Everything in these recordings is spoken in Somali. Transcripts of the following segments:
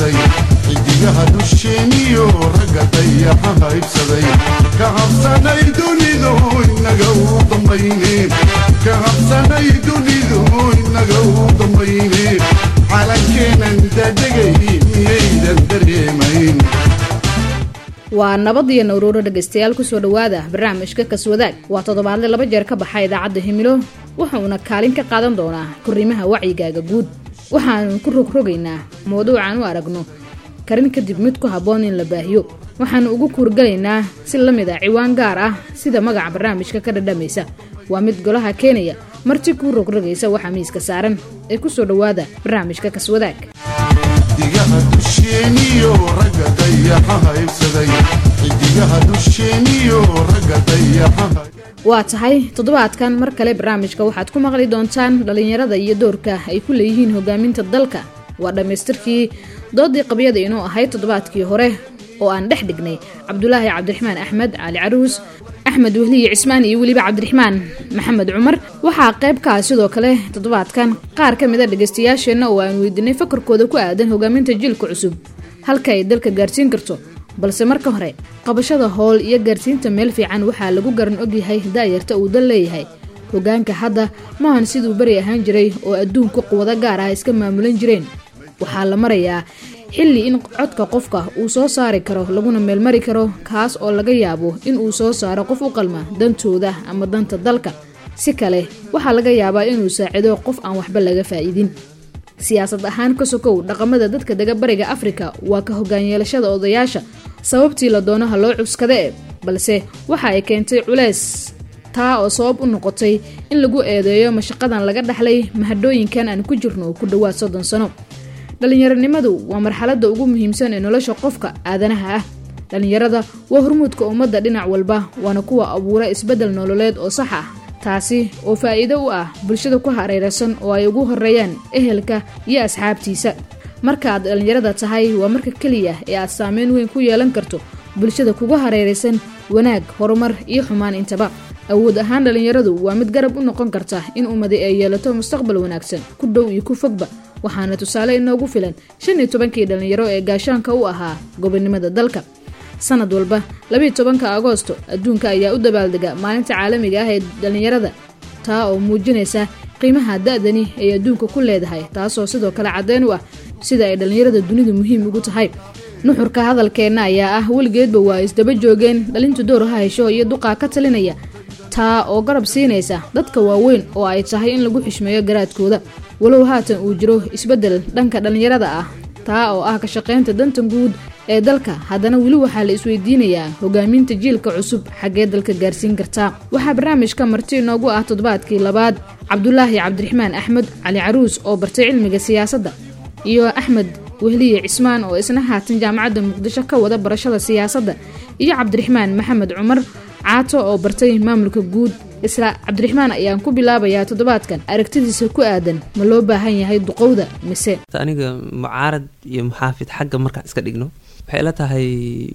haybsaday xidigaha dusheeniyo ragga dayaxa haybsaday ka habsanay dunidu inaga u dambayne ka habsanay dunidu inaga u dambayne calankeenan dadegay miyaydan dareemayn waa nabad iyo nawruuro dhegaystayaal kusoo dhowaada barnaamijka kaswadaag waa toddobaadle laba jeer ka baxa idaacadda himilo wuxuuna kaalin ka qaadan doonaa korriimaha wacyigaaga guud waxaanu ku rogrogaynaa mawduucaan u aragno karin kadib mid ku habboon in la baahiyo waxaanu ugu kuurgalaynaa si la mid a ciwaan gaar ah sida magaca barnaamijka ka dhadhamaysa waa mid golaha keenaya marti kuu rogrogaysa waxaa miiska saaran ee kusoo dhowaada barnaamijka kaswadaag xidigaha dusheeniyo ragga dayaxa haybsaday xidigaha dusheeniyo ragga dayaxa waa tahay toddobaadkan mar kale barnaamijka waxaad ku maqli doontaan dhallinyarada iyo doorka ay ku leeyihiin hogaaminta dalka waa dhammaystirkii doodii qabyada inuu ahayd toddobaadkii hore oo aan dhex dhignay cabdulaahi cabdiraxmaan axmed cali caruus axmed wehliye cismaan iyo weliba cabdiraxmaan maxamed cumar waxaa qayb ka ah sidoo kale toddobaadkan qaar ka mid a dhegaystayaasheenna oo aan weydiinay fakarkooda ku aadan hogaaminta jiilka cusub halka ay dalka gaarsiin karto balse marka hore qabashada howl iyo gaarsiinta meel fiican waxaa lagu garan ogyahay daayarta uu dal leeyahay hogaanka hadda maahan siduu beri ahaan jiray oo adduunku quwado gaar ah iska maamulan jireen waxaa la marayaa xilli in codka qofka uu soo saari karo laguna meelmari karo kaas oo laga yaabo in uu soo saaro qof u qalma dantooda ama danta dalka si kale waxaa laga yaabaa inuu saacido qof aan waxba laga faa'iidin siyaasad ahaan ka sokow dhaqamada dadka dega bariga afrika waa ka hogaanyeelashada odayaasha sababtii la doonaha loo cuskada e balse waxa ay keentay culeys taa oo sabab u noqotay in lagu eedeeyo mashaqadan laga dhaxlay mahadhooyinkan aan ku jirno ku dhowaad soddon sano dhallinyaronimadu waa marxaladda ugu muhiimsan ee nolosha qofka aadanaha ah dhallinyarada waa hormuudka ummadda dhinac walba waana kuwa abuura isbeddel nololeed oo sax ah taasi oo faa'iido u ah bulshada ku hareeraysan oo ay ugu horeeyaan ehelka iyo asxaabtiisa marka aad dhallinyarada tahay waa marka keliya ee aad saameyn weyn ku yeelan karto bulshada kugu hareeraysan wanaag horumar iyo xumaan intaba awood ahaan dhallinyaradu waa mid garab u noqon karta in ummadi ay yeelato mustaqbal wanaagsan ku dhow iyo ku fogba waxaana tusaale inoogu filan shan iyo tobankii dhallinyaro ee gaashaanka u ahaa gobonimada dalka sanad walba labiiyo tobanka agoosto adduunka ayaa u dabaaldega maalinta caalamiga ah ee dhallinyarada taa oo muujinaysa qiimaha da-dani ay adduunka ku leedahay taasoo sidoo kale caddeyn u ah sida ay dhallinyarada dunidu muhiim ugu tahay nuxurka hadalkeenna ayaa ah weligeedba waa isdaba joogeen dhalintu door ha hesho iyo duqaa ka talinaya taa oo garab siinaysa dadka waaweyn oo ay tahay in lagu xishmeeyo garaadkooda walow haatan uu jiro isbeddel dhanka dhallinyarada ah taa oo ah ka shaqaynta danta guud ee dalka haddana weli waxaa la isweydiinayaa hogaaminta jiilka cusub xaggee dalka gaarsiin kartaa waxaa barnaamijka marti inoogu ah toddobaadkii labaad cabdulaahi cabdiraxmaan axmed cali caruus oo bartay cilmiga siyaasadda iyo axmed wehliye cismaan oo isna haatan jaamacadda muqdisho ka wada barashada siyaasadda iyo cabdiraxmaan maxamed cumar caato oo bartay maamulka guud isla cabdiraxmaan ayaan ku bilaabayaa toddobaadkan aragtidiisa ku aadan ma loo baahan yahay duqowda mise aniga mucaarad iyo muxaafid xagga markaan iska dhigno waxay ila tahay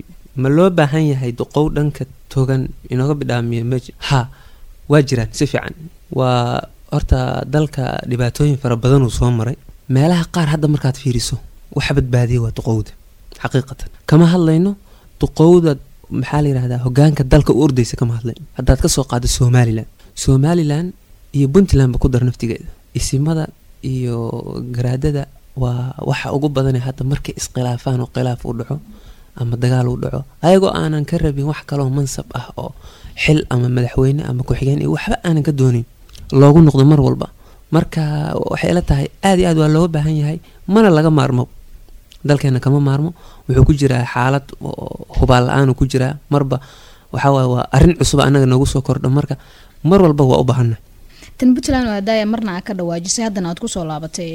ma loo baahan yahay duqow dhanka togan inooga bidhaamiya meji ha waa jiraan si fiican waa horta dalka dhibaatooyin fara badanuu soo maray meelaha qaar hadda markaad fiiriso waxa badbaadiya waa duqowda xaqiiqatan kama hadlayno duqowda maxaa la yidhahdaa hogaanka dalka u ordaysa kama hadlayno haddaad kasoo qaado somalilan somalilan iyo puntlandba ku dar naftigeeda isimada iyo garaadada waa waxa ugu badane hadda markay iskhilaafaan oo khilaaf u dhaco ama dagaal u dhaco ayagoo aanan ka rabin wax kaloo mansab ah oo xil ama madaxweyne ama ku-xigeen iyo waxba aanan ka doonin loogu noqdo mar walba marka waxay ila tahay aad iyo aad waa looga baahan yahay mana laga maarmo dalkeena kama maarmo wuxuu ku jiraa xaalad hubaal la-aan ku jiraa marba waxawaaye waa arrin cusub anaga noogu soo kordho marka mar walba waa u baahana tan puntland waa daaya marna aa ka dhawaajisay haddana aad kusoo laabatay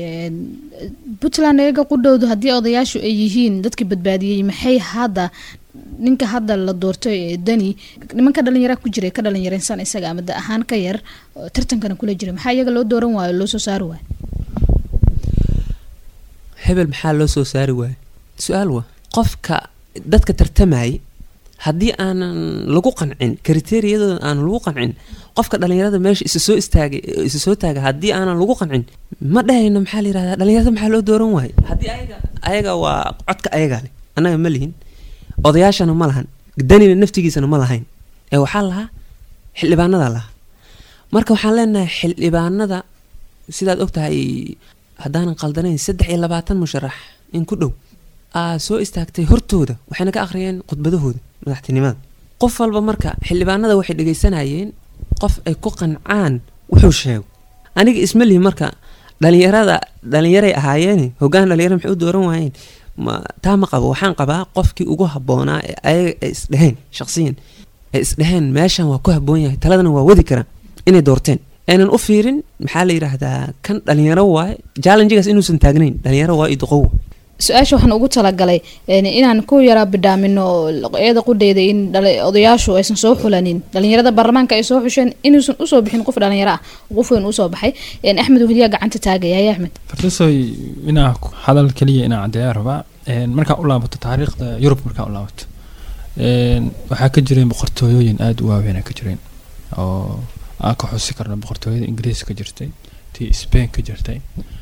puntland iyaga qudhowdu haddii odayaashu ay yihiin dadkii badbaadiyey maxay hadda ninka hadda la doortay ee dani nimanka dhalinyara ku jiray ka dhalinyareysan isaga ama da ahaan ka yar tartankana kula jira maxaa iyaga loo dooran waayo loo soo saari waayo hebel maxaa loo soo saari waayo su-aal waa qofka dadka tartamayay haddii aanan lagu qancin kriteriyadooda aanan lagu qancin qofka dhalinyarada meesha isa soo istaagay isa soo taaga haddii aanan lagu qancin ma dhahayno maxaa la yirahdaa dhalinyarada maxaa loo dooran waayo haddii ayaga ayaga waa codka ayaga leh annaga ma lihin odayaashana ma lahan danina naftigiisana ma lahayn ee waxaa lahaa xildhibaanada lahaa marka waxaan leenahay xildhibaanada sidaad ogtahay haddaanan qaldanayn saddex iyo labaatan musharax in ku dhow aa soo istaagtay hortooda waxayna ka akhriyeen khudbadahooda madaxtinimada qof walba marka xildhibaanada waxay dhegaysanayeen qof ay ku qancaan wuxuu sheego aniga isma lihi marka dhalinyarada dhalinyaray ahaayeene hoggaan dhalinyara maxay u dooran waayeen ma taa ma qabo waxaan qabaa qofkii ugu habboonaa ee ayaga ay isdheheen shaqsiyan ay isdheheen meeshan waa ku habboon yahay taladana waa wadi karaan inay doorteen aynan u fiirin maxaa la yidhaahdaa kan dhalinyaro waaye challengegaas inuusan taagnayn dhalinyaro waa idoqow su-aasha waxaan ugu talagalay een, inaan ku yaraa bidhaamino eeda qudheyda in dhali- odayaashu aysan soo xulanin dhalinyarada baarlamaanka ay soo xusheen inuusan usoo bixin qof dhalinyaro ah qof weyn usoo baxay een, axmed wehliyaa gacanta taagaya haya axmed fartasoy inaa ku- hadal keliya inaa caddeeyaa rabaa Een, markaa u laabato taariikhda yurub markaa u laabato Een, waxaa ka jireen boqortooyooyin aada u waaweyn ka jireen oo aan ka xusi karno boqortooyada ingiriis ka jirtay tii spain ka jirtay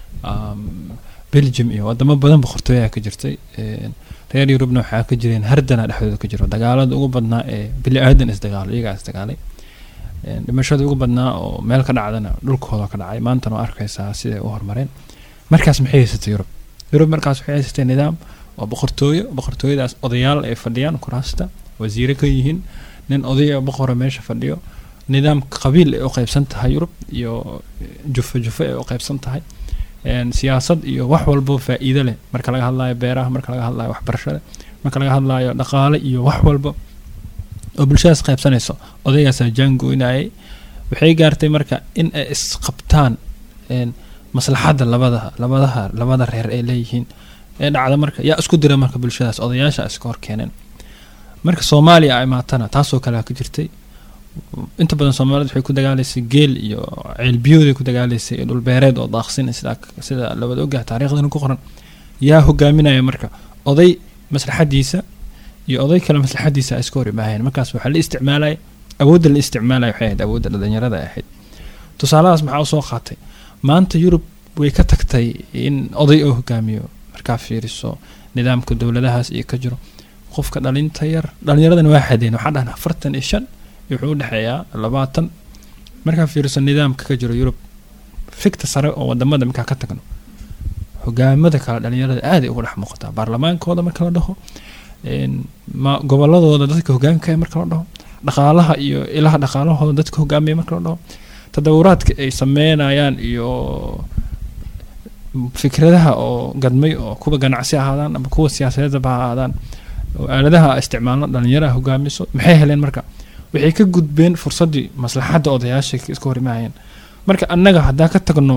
um, belgium iyo wadamo badan boqortooyaa ka jirtay Een, reer yurubna waxaa ka jireen hardana dhexdooda ka jiro dagaalada ugu badnaa ee bili aadan isdagaalo iyagaa isdagaalay Een, dhimashada ugu badnaa oo meel ka dhacdana dhulkooda ka dhacay maantana waa arkaysaa siday u horumareen markaas maxay haysatay yurub yurub markaas waxay haysatay nidaam oo boqortooyo boqortooyadaas odayaal ay fadhiyaan kuraasta wasiire ka yihiin nin odaya boqora meesha fadhiyo nidaam qabiil ay u qaybsan tahay yurub iyo jufo jufo ay u qaybsan tahay Een, siyaasad iyo wax walbo faa'iido leh marka laga hadlayo beeraha marka laga hadlayo waxbarashada marka laga hadlayo dhaqaale iyo wax walbo oo bulshadaas qaybsanayso odaygaasaa jaangoynayay waxay gaartay marka in ay isqabtaan een, maslaxadda labada labadaha labada reer ay leeyihiin ee dhacda marka yaa isku dira marka bulshadaas odayaasha iska hor keeneen marka soomaaliya ay maatana taasoo kale ka jirtay inta badan soomaalida waxay ku dagaalaysay geel iyo ceelbiyooday ku dagaalaysay iyo dhulbeereed oo daaqsin sida sida labada ogaha taariikhdana ku qoran yaa hogaaminaya marka oday maslaxadiisa iyo oday kale maslaxadiisa ay iska hor imaaheen markaas waxaa la isticmaalaya awoodda la isticmaalaya waxay ahayd awoodda dhalinyarada ay ahayd tusaaladaas maxaa usoo qaatay maanta yurub way ka tagtay in oday oo hogaamiyo markaa fiiriso nidaamka dowladahaas iyo ka jiro qofka dhalinta yar dhalinyaradana waa xadeen waxaa dhahan afartan iyo shan iyo wuxuu udhexeeyaa labaatan markaa fiiriso nidaamka ka jiro yurub fikta sare oo wadamada markaa ka tagno hogaamada kale dhalinyarada aaday uga dhex muuqataa baarlamaankooda marka la dhaho een, ma goboladooda dadka hogaanka marka la dhaho dhaqaalaha iyo ilaha dhaqaalahooda dadka hogaamiya marka la dhaho tadawuraadka ay sameynayaan iyo fikradaha oo gadmay oo kuwa ganacsi ahaadaan ama kuwa siyaasadeedaba ha ahaadaan oo aaladaha isticmaalno dhalinyaraha hogaamiso maxay heleen marka waxay ka gudbeen fursaddii maslaxadda odayaasha iska hor imaayeen marka annaga haddaa ka tagno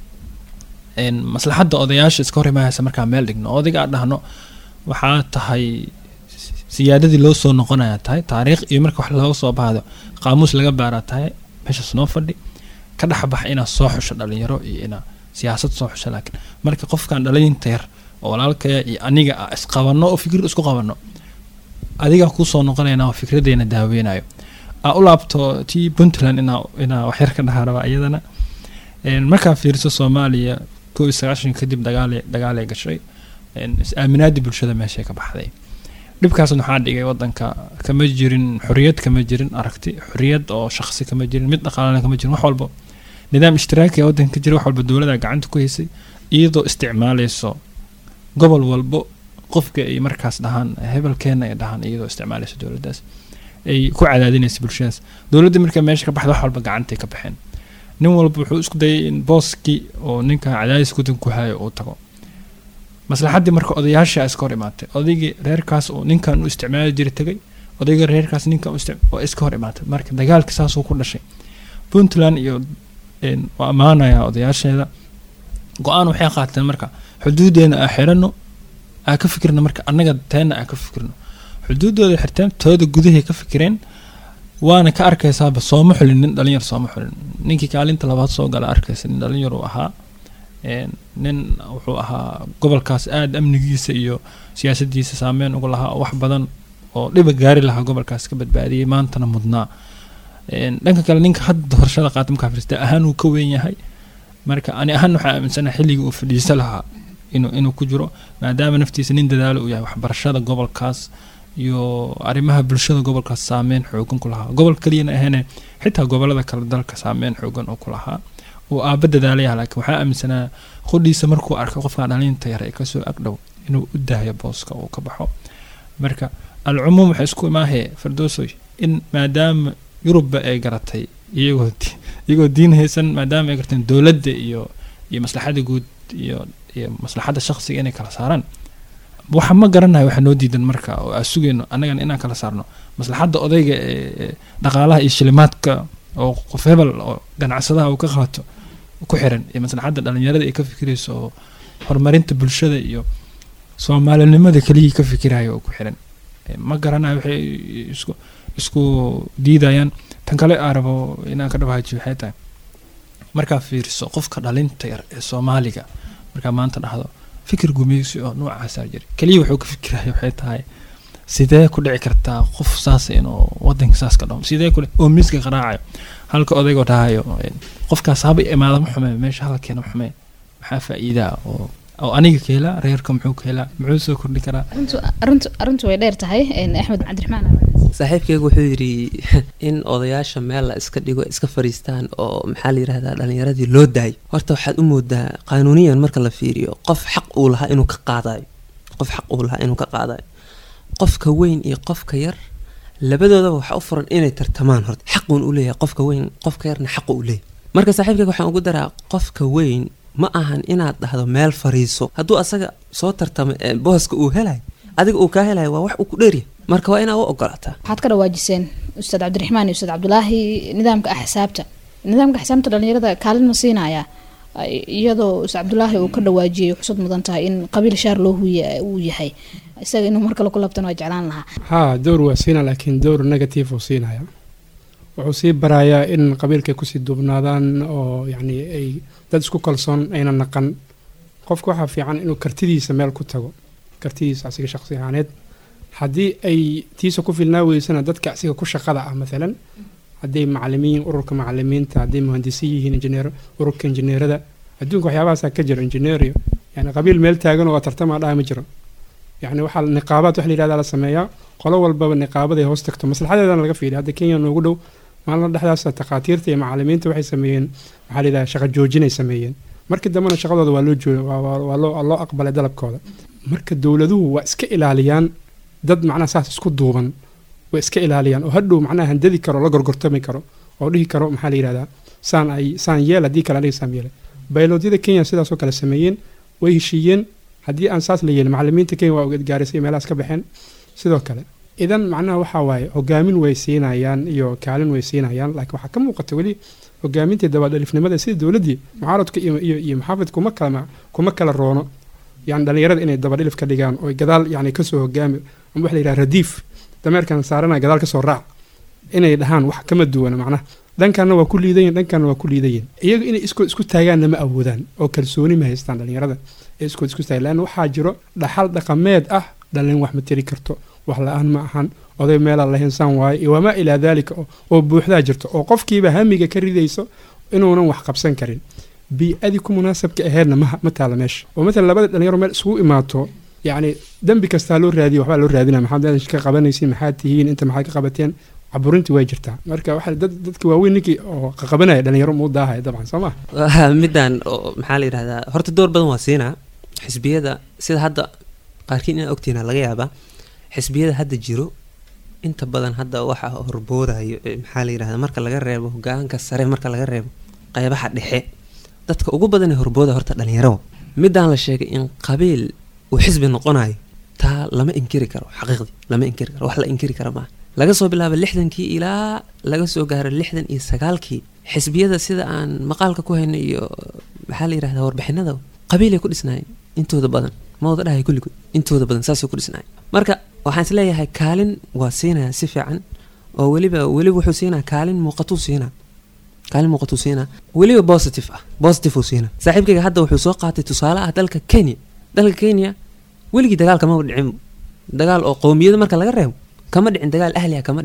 een, maslaxadda odayaasha iska hor imaayaysa markaa meel dhigno odayga aan dhahno waxaa tahay siyaadadii loo soo noqonaya tahay taariikh iyo marka wax looga soo baahdo qaamuus laga baaraa tahay meeshaas noo fadhi ka dhexbax inaad soo xusho dhalinyaro iyo inaa siyaasad soo xusho laakiin marka qofkan dhalinta yar oo walaalkaya iyo aniga ah isqabano oo fikir isku qabano adigaa kusoo noqonayna oo fikradeena daaweynayo aa u laabto tii puntland inaa inaa waxyar ka dhahaa raba iyadana Een, markaa fiiriso soomaaliya kow iyo sagaashan kadib dagaale dagaalay gashay een, is-aaminaadii bulshada meeshay ka baxday dhibkaasna waxaa dhigay wadanka kama jirin xoriyad kama jirin aragti xoriyad oo shaqsi kama jirin mid dhaqaalana kama jirin wax walbo nidaam ishtiraaki ee wadanka ka jira wax walba dowlada gacanta ku haysay iyadoo isticmaaleyso gobol walbo qofka ay markaas dhahaan hebelkeena ay dhahaan iyadoo isticmaaleyso dowladaas ay ku cadaadinaysa bulshadaas dowladda marka meesha ka baxda wax walba gacantay ka baxeen nin walba wuxuu isku dayay in booskii oo ninka cadaadis gudan ku hayo uu tago maslaxaddii marka odayaasha iska hor imaatay odaygii reerkaas oo ninkan u isticmaali jiray tagay odayga reerkaas ninkan u istic- oo iska hor imaatay marka dagaalka saasuu ku dhashay puntland iyo een, waa ammaanaya odayaasheeda go-aan waxay qaateen marka xuduudeena aa xirano aa ka fikirno marka annaga teena aa ka fikirno xuduudooda xirteen tooda gudahay ka fikireen waana ka arkaysaaba sooma xulin nin dhalinyar sooma xulin ninkii kaalinta labaad soo gala arkaysa nin dhalinyar uu ahaa een, nin wuxuu ahaa gobolkaas aada amnigiisa iyo siyaasadiisa saameyn uga lahaa oo wax badan oo dhiba gaari lahaa gobolkaas ka badbaadiyey maantana mudnaa Een, dhanka kale ninka hadda doorashada qaata markaa firista ahaan uu ka weyn yahay marka ani ahaan waxaa aaminsanahay xilligii uu fadhiisa lahaa inuu inuu ku jiro maadaama naftiisa nin dadaalo uu yahay waxbarashada gobolkaas iyo arrimaha bulshada gobolkaas saameyn xoogan ku lahaa gobol keliyana ahayne xitaa gobolada kale dalka saameyn xoogan oo ku lahaa uu aaba dadaalaya laakiin waxaa aaminsanaa qudhiisa markuu arko qofka dhalinta yar ee kasoo agdhow inuu u daayo booska uu ka baxo marka alcumuum waxay isku imaahee fardoosoy in maadaama yurubba ay garatay iyagoo di- iyagoo diin haysan maadaama ay garteen dowladda iyo iyo maslaxada guud iyo iyo maslaxadda shaqsiga inay kala saaraan waxa ma garanayo waxa noo diidan marka oo aan sugayno annagana inaan kala saarno maslaxadda odayga ee ee dhaqaalaha iyo shilimaadka oo qof hebel oo ganacsadaha uu ka qaato ku xiran iyo maslaxadda dhalinyarada ay ka fikirayso oo horumarinta bulshada iyo soomaalinimada keliyii ka fikirayo oo ku xiran Eh, ma garanayo waxay isku isku diidayaan tan kale aan rabo inaan ka dhawaajiyo waxay tahay markaa fiiriso qofka dhalinta yar ee soomaaliga markaa maanta dhahdo fikir gumeysi oo noocaasaa jira keliya wuxuu ka fikiraya waxay tahay sidee ku dhici kartaa qof saas inuu wadanka saas ka dhaho sidee ku dhici- oo miiska qaraacayo halka odaygoo dhahayo eh, qofkaas haba imaada ma xume meesha halkeena ma xume maxaa faa'iidaa oo oo aniga ka helaa reerka muxuu ka helaa muxuu soo kordhi karaa arrintu arrintu arrintu way dheer tahay een, axmed cabdiraxmaan saaxiibkeygu wuxuu yidhi in odayaasha meel la iska dhigo iska fariistaan oo maxaa la yidhahdaa dhalinyaradii loo daayo horta waxaad u moodaa qaanuuniyan marka la fiiriyo qof xaq uu lahaa inuu ka qaadayo qof xaq uu lahaa inuu ka qaadayo qofka weyn iyo qofka yar labadoodaba waxaa u furan inay tartamaan horta xaquun u leeyahay qofka weyn qofka yarna xaqu u leeyahay marka saaxiibkeyga waxaan ugu daraa qofka weyn ma ahan inaad dhahdo meel fariiso hadduu asaga soo tartamo ee booska uu helayo adiga uu kaa helayo waa wax uu ku dheeryahay marka waa inaa u ogolaataa waxaad ka dhawaajiseen ustaad cabdiraxmaan iyo ustaad cabdulaahi nidaamka axsaabta nidaamka axsaabta dhalinyarada kaalin ma siinaya Ay- iyadoo ustaad cabdulaahi uu ka dhawaajiyay xusad mudan tahay in qabiil shaar loo huya uu yahay isaga inuu mar kale ku labtan waa jeclaan lahaa haa door waa siina laakiin door negative uu siinaya wuxuu sii barayaa in qabiilkay kusii duubnaadaan oo yacni ay dad isku kalsoon ayna naqan qofka waxaa fiican inuu kartidiisa meel ku tago kartidiisa asiga shaqsi ahaaneed haddii ay tiisa ku filnaa weysana dadka asiga ku shaqada ah maalan hadday macalimiin ururka macalimiinta hadday muhandisiin yihiin injineer ururka injineerada adduunka waxyaabahaasaa ka jiro injineerio yani qabiil meel taagan oo tartamaa dhaha ma jiro yani waxaa niqaabaad wax la yihahdaa la sameeyaa qolo walbaba niqaabaday hoos tagto maslaxadeedana laga fiiriya hadda kenya noogu dhow maalin dhexdaas takhaatiirta iyo macalimiinta waxay sameeyeen waxaa la yidhaha shaqo joojinay sameeyeen markii dambena shaqadooda waa loo jooga waa- waa waa loo waa loo aqbalay dalabkooda marka dowladuhu waa iska ilaaliyaan dad macnaha saas isku duuban way iska ilaaliyaan oo hadhow macnaha handadi karo la gorgortami karo oo dhihi karo maxaa la yidhahdaa saan ay saan yeel haddii kale aniga saan yeelay bayloodyada kenya sidaasoo kale sameeyeen way heshiiyeen haddii aan saas la yeelin macalimiinta kenya waa gaarisay meelahaas ka baxeen sidoo kale idan macnaha waxaa waaye hogaamin way siinayaan iyo kaalin way siinayaan laakiin waxaa ka muuqata weli hogaamintii dabadhalifnimada sida dowladdii mucaaradka iyo iyo iyo maxaafid kuma kala kuma kala roono yani dhalinyarada inay dabadhilif ka dhigaan oo gadaal yani kasoo hogaami ama waxa la yidhaha radiif dameerkan saarana gadaal kasoo raac inay dhahaan wax kama duwana macnaha dhankanna waa ku liidayin dhankanna waa ku liidayin iyaga inay iskood isku taagaanna ma awoodaan oo kalsooni ma haystaan dhalinyarada ee iskood isku taagan leanna waxaa jiro dhaxal dhaqameed ah dhalin wax ma tiri karto wax la-aan ma ahan oday meelaa la hinsaan waayo iyo wamaa ilaa daalika oo- oo buuxdaa jirto oo qofkiiba hamiga ka ridayso inuunan wax qabsan karin bii-adii ku munaasabka aheedna ma ma taala meesha oo maalan labada dhalinyaro meel isugu imaato yacni dembi kastaa loo raadiya waxbaa loo raadinaya maxaad meesha ka qabanaysiin maxaad tihiin inta maxaad ka qabateen caburintii way jirtaa marka waxa dad dadka waaweyn ninkii oo qaqabanaya dhalinyaro muu daahaya dabcan soo ma Waa midaan oo maxaa la yidhahdaa horta door badan waa siinaa xisbiyada sida hadda qaarkiin inaa ogtiina laga yaabaa xisbiyada hadda jiro inta badan hadda waxa horboodayo ee maxaa la yidhahdaa marka laga reebo hogaanka sare marka laga reebo qeybaha dhexe dadka ugu badan ee horbooda horta dhalinyaro midaan la sheegay in qabiil uu xisbi noqonayo taa lama inkiri karo xaqiiqdii lama inkiri karo wax la inkiri kara maaha laga soo bilaabo lixdankii ilaa laga soo gaaro lixdan iyo sagaalkii xisbiyada sida aan maqaalka ku hayno iyo maxaa la yidhahdaa warbixinada qabiilay ku dhisnaayeen intooda badan ma wada dhahay kulligood intooda badan saasay ku dhisnaayeen marka waxaan isleeyahay kaalin waa siinaya si fiican oo weliba weliba wuxuu siinaa kaalin muuqatuu siinaa kaalin muuqatuu siinaa weliba positive ah positive uu siinaa saaxiibkayga hadda wuxuu soo qaatay tusaale ah dalka kenya dalka kenya weligii dagaal kama dhicin dagaal oo qowmiyada marka laga reebo kama dhicin dagaal ahliha kama dhicin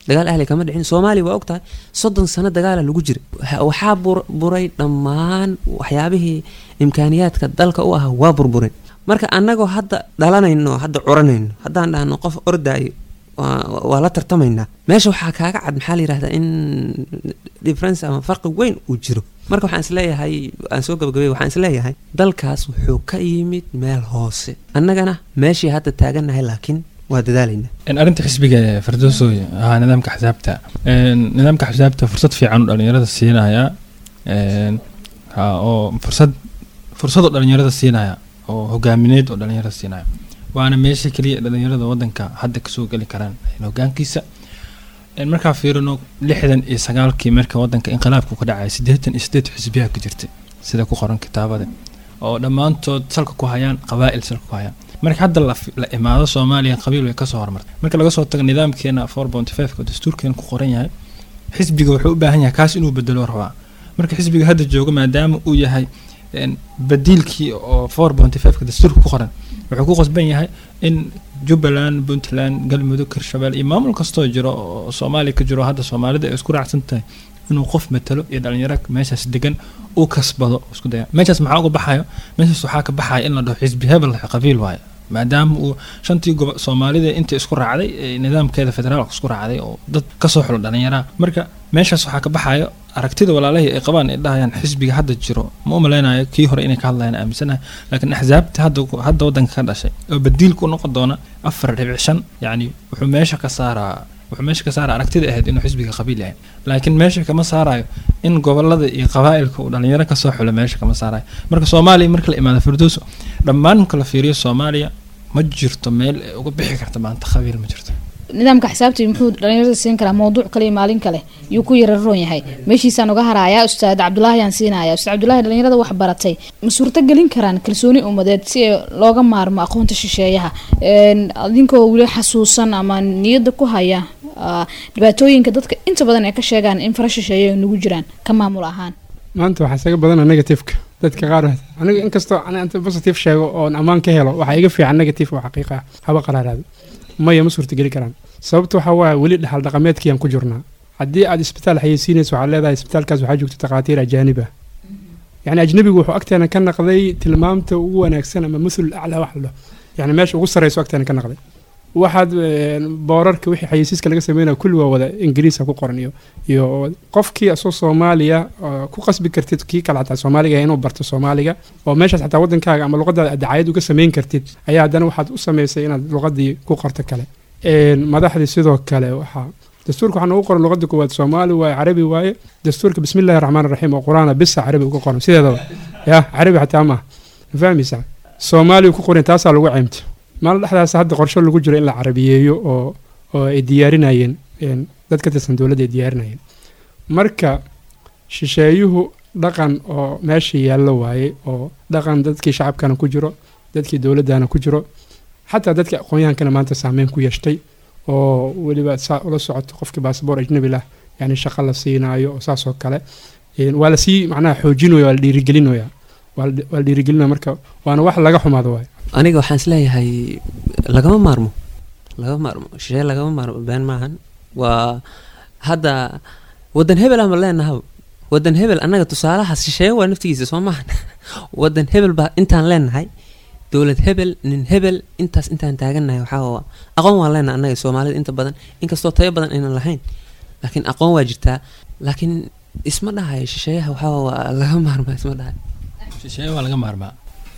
dagaal ahli kama dhicin soomaaliya waa ogtahay soddon sano dagaala lagu jira Waxa- waxaa bur- buray dhammaan waxyaabihii imkaaniyaadka dalka u ahaa waa burbureen marka annagoo hadda dhalanayno hadda curanayno haddaan dhahno qof ordaayo waa waa la tartamaynaa meesha waxaa kaaga cad maxaa la yidhahdaa in difference ama farqi weyn uu jiro marka waxaan isleeyahay aan soo gabagabay waxaan isleeyahay dalkaas wuxuu ka yimid meel hoose annagana meeshii hadda taagannahay laakiin waa dadaalaynaa in arrinta xisbiga ee fardoosoy ahaa nidaamka xisaabta Een, nidaamka xisaabta fursad fiican uu dhalinyarada siinaya een, ha, oo fursad fursad uu dhalinyarada siinaya oo hogaamineed oo dhalinyarada siinaya waana meesha keliya dhalinyarada wadanka hadda kasoo geli karaan een, hogaankiisa Een, markaa fiirino lixdan iyo sagaalkii marka wadanka inqilaabku ka dhacay siddeetan iyo sideed xisbiyaa ku jirtay sida ku qoran kitaabada oo dhammaantood salka ku hayaan qabaa'il salka ku hayaan marka hadda la, fi- la imaado soomaaliya qabiil way kasoo horumartay marka laga soo tago nidaamkeena four point five oo dastuurkeena ku qoran yahay xisbiga wuxuu u baahan yahay kaas inuu bedelo rabaa marka xisbiga hadda jooga maadaama uu yahay een, badiilkii oo four point five dastuurka ku qoran wuxuu ku qasban yahay in jubbaland puntland galmudug hirshabelle iyo maamul kastoo jiro oo soomaaliya ka jiro hadda soomaalida ay isku raacsan tahay inuu qof matalo iyo dhalinyaro meeshaas degan uu kasbado isku daya meeshaas maxaa uga baxayo meeshaas waxaa ka baxaya in la dhaho xisbi hebel qabiil waayo maadaama uu shantii gobo soomaalida inta isku raacday ee nidaamkeeda federaalka isku raacday oo dad kasoo xulo dhalinyaraha marka meeshaas waxaa ka baxayo aragtida walaalahii ay qabaan ay dhahayaan xisbiga hadda jiro ma u malaynayo kii hore inay ka hadlayaan aaminsanahay laakiin axsaabta hadda hadda wadanka ka dhashay oo badiilku u noqon doona afar dhibic shan yacni wuxuu meesha ka saaraa wuxuu meesha ka saara aragtida ahayd inuu xisbiga qabiil yahay laakiin meesha kama saarayo in gobolada iyo qabaa'ilka uu dhalinyaro kasoo xulo meesha kama saarayo marka soomaaliya marka la imaado firdowso dhammaan marka la fiiriyo soomaaliya ma jirto meel ay uga bixi karta maanta qabiil ma jirto nidaamka xisaabtii muxuu dhalinyarada siin karaa mawduuc kale iyo maalin kale yuu ku yara roon yahay meeshiisaan uga harayaa ustaad cabdulaahi aan siinaya ustaad cabdulaahi dhalinyarada wax baratay ma suurto gelin karaan kalsooni umadeed si ay looga maarmo aqoonta shisheeyaha Een, adinkoo weli xasuusan ama niyadda ku haya ah, dhibaatooyinka dadka inta badan ay ka sheegaan in fara shisheeya ay nagu jiraan ka maamul ahaan maanta waxaa isaga badana negativeka dadka qaar aniga inkastoo aan anta positive sheego oon ammaan ka helo waxaa iga fiican negative oo xaqiiqa ah haba qaraaraado maya ma suurtageli karaan sababta waxaa waaye weli dhaxal dhaqameedkiiyaan ku jirnaa haddii aad isbitaal xayeysiinayso waxaad leedahay isbitaalkaas waxaa joogta takhaatiir ajaanib ah yacni ajnabigu wuxuu agteena ka naqday tilmaamta ugu wanaagsan ama muthul aclaa wax la dhaho yacni meesha ugu sarreyso agteena ka naqday waxaad een, boorarka wixii xayeysiiska laga sameynaya kulli waa wada ingiriisa ku qoran iyo iyo qofkii asoo soomaaliya oo ku qasbi kartid kii kale xataa soomaaliga inuu barto soomaaliga oo meeshaas xataa wadankaaga ama luqadaada aad dacayad uga samayn kartid ayaa haddana waxaad u samaysay inaad luqadii ku qorto kale Een, madaxdii sidoo kale waxaa dastuurka waxaa noogu qoran luqada koowaad soomaali waaye carabi waaye dastuurka bismillahi raxmaan raxiim oo qur-aana bisa carabi uga qoran sideedaba ya carabi xataa maaha ma fahmaysaa soomaaliya ku qoran taasaa lagu ceymta maalin dhexdaas hadda qorsho lagu jiro in la carabiyeeyo oo oo ay diyaarinayeen een, dad ka tirsan dowladda ay diyaarinayeen marka shisheeyuhu dhaqan oo meesha yaallo waaye oo dhaqan dadkii shacabkana ku jiro dadkii dowladdana ku jiro xataa dadka aqoon-yahankana maanta saameyn ku yeeshtay oo weliba saa ula socoto qofkii baasboor ajnabi lah yani shaqo la siinaayo oo saas oo kale Een, waa lasii macnaha xoojinaya waa la dhiirigelinaya waa la waa la dhiirigelinaya marka waana wax laga xumaado waaye aniga waxaan isleeyahay lagama maarmo lagama maarmo shishee lagama maarmo been maahan waa hadda wadan hebel ama leenaha wadan hebel annaga tusaalahaas shisheeye waa naftigiisa soo maahan wadan hebel baa intaan leenahay dowlad hebel nin hebel intaas intaan taagannahay waxaa waa aqoon waan leenahay annaga soomaalida inta badan inkastoo tayo badan aynan lahayn laakiin aqoon waa jirtaa laakiin isma dhahayo shisheeyaha waxaa waa laga maarmaa isma dhahayo shisheeye waa laga maarmaa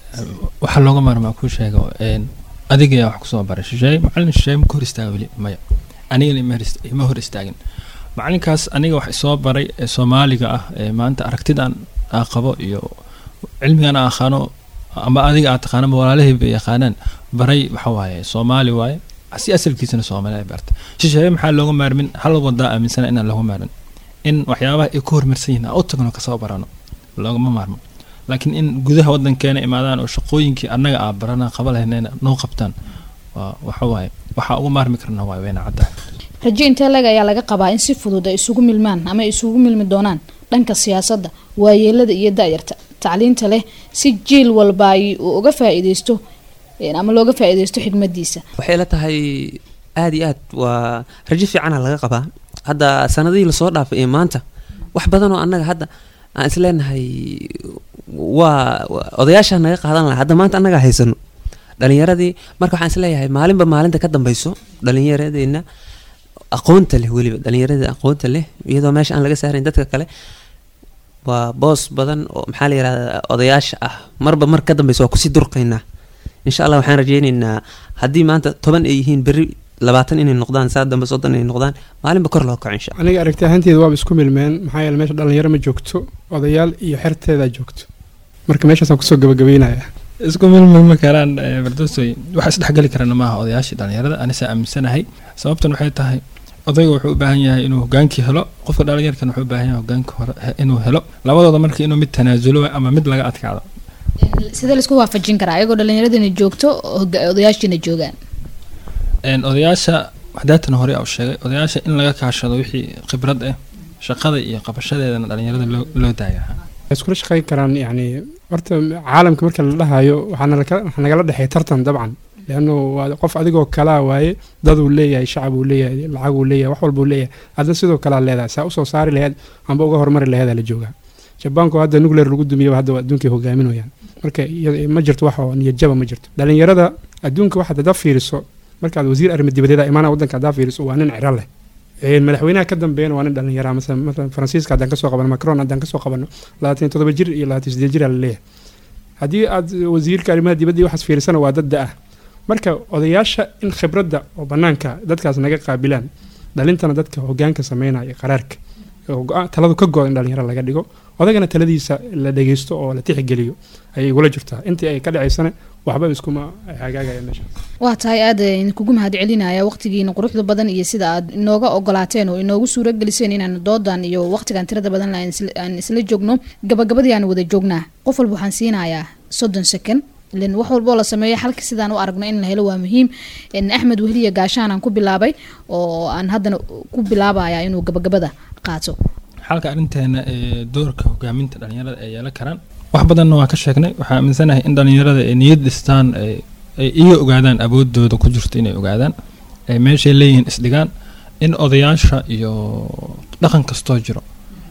waxaa looga maarmaa kuu sheego een, adiga yaa wax kusoo baray shisheeye macalin shisheeye ma ka hor istaaga weli maya anigana ima hor ist- ima hor istaagin macalinkaas aniga wax isoo baray ee soomaaliga ah ee maanta aragtidan aa qabo iyo cilmigan aa aqaano ama adiga aad taqaano ama walaalahii bay yaqaanaan baray waxa waaye soomaali waaye si asalkiisana soomaali ay bartay shisheeye maxaa looga maarmin hal wadaa aaminsana inaan looga maarmin in waxyaabaha ay ku hormarsan yihiin aan u tagno kasoo barano loogama maarmo laakiin in gudaha wadankeena imaadaan oo shaqooyinkii annaga aa barana qaba lahaynayna noo qabtaan waa waxa waaye waxaa uga maarmi karna waa weyna caddahay rajo intee leg ayaa laga qabaa in si fudud ay isugu milmaan ama ay isugu milmi doonaan dhanka siyaasadda waayeelada iyo da-yarta tacliinta leh si jiil walba ay uu uga faa-iideysto een, ama looga faa-iideysto xigmadiisa waxay la tahay aada iyo aad waa rajo fiicana laga qabaa hadda sanadihii lasoo dhaafay iyo maanta wax badan oo annaga hadda aan isleenahay waa waa- odayaasha naga qaadan lahaa hadda maanta annaga haysano dhalinyaradii marka waxaan isleeyahay maalinba maalinta ka dambeyso dhalinyaradeenna aqoonta leh weliba dhalinyarada aqoonta leh iyadoo meesha aan laga saarayn dadka kale waa boos badan oo maxaa la yihahda odayaasha ah marba mar ka dambeysa waa kusii durqaynaa insha allah waxaan rajeyneynaa haddii maanta toban ay yihiin berri labaatan inay noqdaan saa dambe soddon inay noqdaan maalinba kor loo kaco insha allah aniga aragti ahaanteeda waaba isku milmeen maxaa yeele meesha dhalinyaro ma joogto odayaal iyo xerteedaa joogto marka meeshaasaan kusoo gabagabeynaya isku milmilma karaan eh, bardoosoy waxa isdhexgeli karana maaha odayaashii dhalinyarada anise aaminsanahay sababtan waxay tahay odayga wuxuu u baahan yahay inuu hogaankii helo qofka dhalinyarkan wuxuu u baahan yahay hogaanka hore he- inuu helo labadooda marka inuu mid tanaasulo ama mid laga adkaado sidee laisku waafajin karaa ayagoo dhallinyaradina joogto hoga- odayaashiina joogaan Een, odayaasha waxdaatan hore u sheegay odayaasha in laga kaashado wixii khibrad ah shaqada iyo qabashadeedana dhalinyarada loo loo daaya waxay iskula shaqeyn karaan yani horta caalamka marka la dhahayo waxaa nalaka- waxaa nagala dhexeey tartan dabcan leanno waa qof adigoo kalaa waaye daduu leeyahay shacab uu leeyahay lacag uu leeyahay wax walbuu leeyahay adna sidoo kalaa leedahay saa usoo saari laheyd amba uga horumari laheedaa la joogaa jabaanku hadda nuclear lagu dumiyo hadda waa adduunkay hogaaminayaan marka iya- ma jirto wax oo niyadjaba ma jirto dhalinyarada adduunka waxaad haddaa fiiriso markaad wasiir arrimo dibadeeda imaanaa waddanka haddaa fiiriso waa nin ciro leh Een, madaxweynaha ka dambeeyana waa nin dhalinyara masalan masalan faransiiska haddaan kasoo qabano macron haddaan kasoo qabano labaatan iyo toddoba jir iyo labaatan iyo siddeed jir aa laleeyahay haddii aad wasiirka arrimaha dibadda iyo waxaas fiirisana waa dad da ah marka odayaasha in khibradda oo banaanka dadkaas naga qaabilaan dhalintana dadka hogaanka sameynaya iyo qaraarka oo go-aan- taladu ka go in dhalinyaro laga dhigo odagana taladiisa la dhegeysto oo la tixgeliyo ayay igula jirtaa intii ay ka dhacaysana waxba iskuma hagaagaya meesha waa tahay aad idinkugu mahad celinaya waqtigiina quruxda badan iyo sida aad inooga ogolaateen oo inoogu suuro geliseen inaan doodan iyo waqtigan tirada badan aan isla- aan isla joogno gabagabadii aan wada joognaa qof walba waxaan siinayaa soddon second ilen wax walboo la sameeyo xalka sidaan u aragno in la helo waa muhiim En axmed wehliya gaashaan aan ku bilaabay oo aan haddana ku bilaabaya inuu gabagabada qaato xalka arrinteena ee doorka hogaaminta dhalinyarada ay yeelan karaan wax badanna waa ka sheegnay waxaa aaminsanahay in dhalinyarada ay niyad dhistaan ay ay iga ogaadaan awoodooda ku jirto inay ogaadaan ay meeshay leeyihiin isdhigaan in odayaasha iyo dhaqan kastoo jiro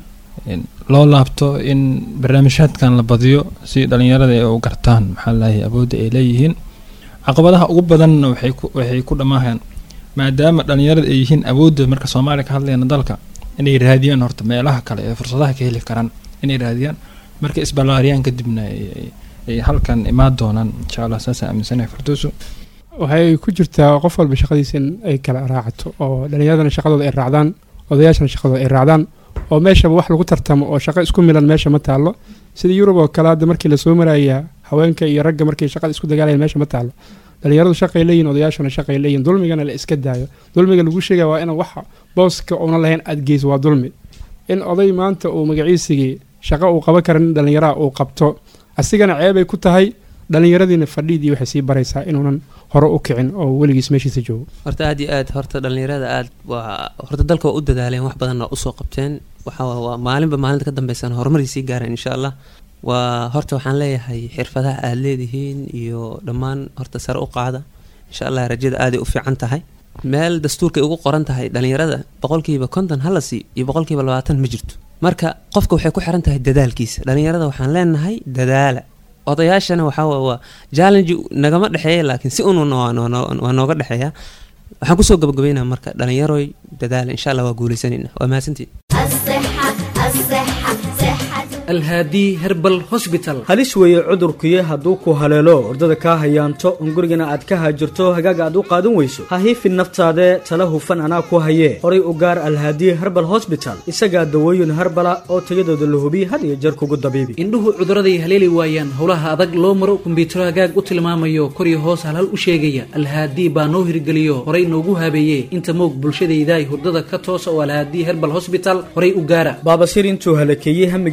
in loo laabto in barnaamijyaadkan la badiyo si dhalinyarada ay u gartaan maxaa laahay awoodda ay leeyihiin caqabadaha ugu badanna waxay ku waxay ku dhammaahayaan maadaama dhalinyarada ay yihiin awoodda marka soomaaliya ka hadlayna dalka inay raadiyaan horta meelaha kale ee fursadaha ka heli karaan inay raadiyaan markay isballaariyaan kadibna ay- ay- ay halkan imaan doonaan insha allah saasaan aaminsanahay firdowso waxay ku jirtaa qof walba shaqadiisa in ay kala raacato oo dhalinyaradana shaqadooda ay raacdaan odayaashana shaqadooda ay raacdaan oo meeshaba wax lagu tartamo oo shaqo isku milan meesha ma taallo sida yurub oo kale hadda markii lasoo maraya haweenka iyo ragga markay shaqada isku dagaalayan meesha ma taallo dhalinyaradu shaqay leeyihin odayaashana shaqay leeyihin dulmigana la iska daayo dulmiga lagu sheegaya waa in wax booska una lahayn aad geyso waa dulmi in oday maanta uu magaciisigii shaqo uu qaban kara nin dhalinyaraha uu qabto asigana ceebay ku tahay dhalinyaradiina fadhiidii waxay sii baraysaa inuunan hore u kicin oo weligiis meeshiisa joogo horta aad iyo aad horta dhalinyarada aad waa horta dalka waa u dadaaleen wax badan waa usoo qabteen waxa waa waa maalinba maalinta ka dambeysana horumaray sii gaareen insha allah waa horta waxaan leeyahay xirfadaha aad leedihiin iyo dhammaan horta sare u qaada insha allah rajada aaday u fiican tahay meel dastuurkay ugu qoran tahay dhalinyarada boqolkiiba konton hala sii iyo boqolkiiba labaatan ma jirto marka qofka waxay ku xiran tahay dadaalkiisa dhalinyarada waxaan leenahay dadaala odayaashana waxaa waa waa challenge nagama dhexeeya laakiin si ununa waa noo- waa nooga dhexeeya waxaan kusoo gabagabeynaa marka dhalinyaroy dadaala insha allah waa guuleysanayna waa mahadsantiin الصحة الصحة صحة alhaadi herbal hosbital halis weeye cudurkuyo hadduu ku haleelo ordada kaa hayaanto un gurigana aad ka haajirto hagaaga aad u qaadan weyso ha hiifin naftaade tala hufan anaa ku hayee horay u gaar alhaadiye herbal hosbital isagaa dawooyin herbala oo tayadooda la hubiye had iyo jeer kugu dabiibi indhuhu cuduraday haleeli waayaan howlaha adag loo maro kumbiyuutaro hagaag u tilmaamayo kor iyo hoos halhal u sheegaya alhaadi baa noo hirgeliyo horay noogu habeeye inta moog bulshadaydaay hurdada ka toosa oo alhaadi herbal hosbital horay u gaara baabasir intuu halakeeyey hamigooda hoos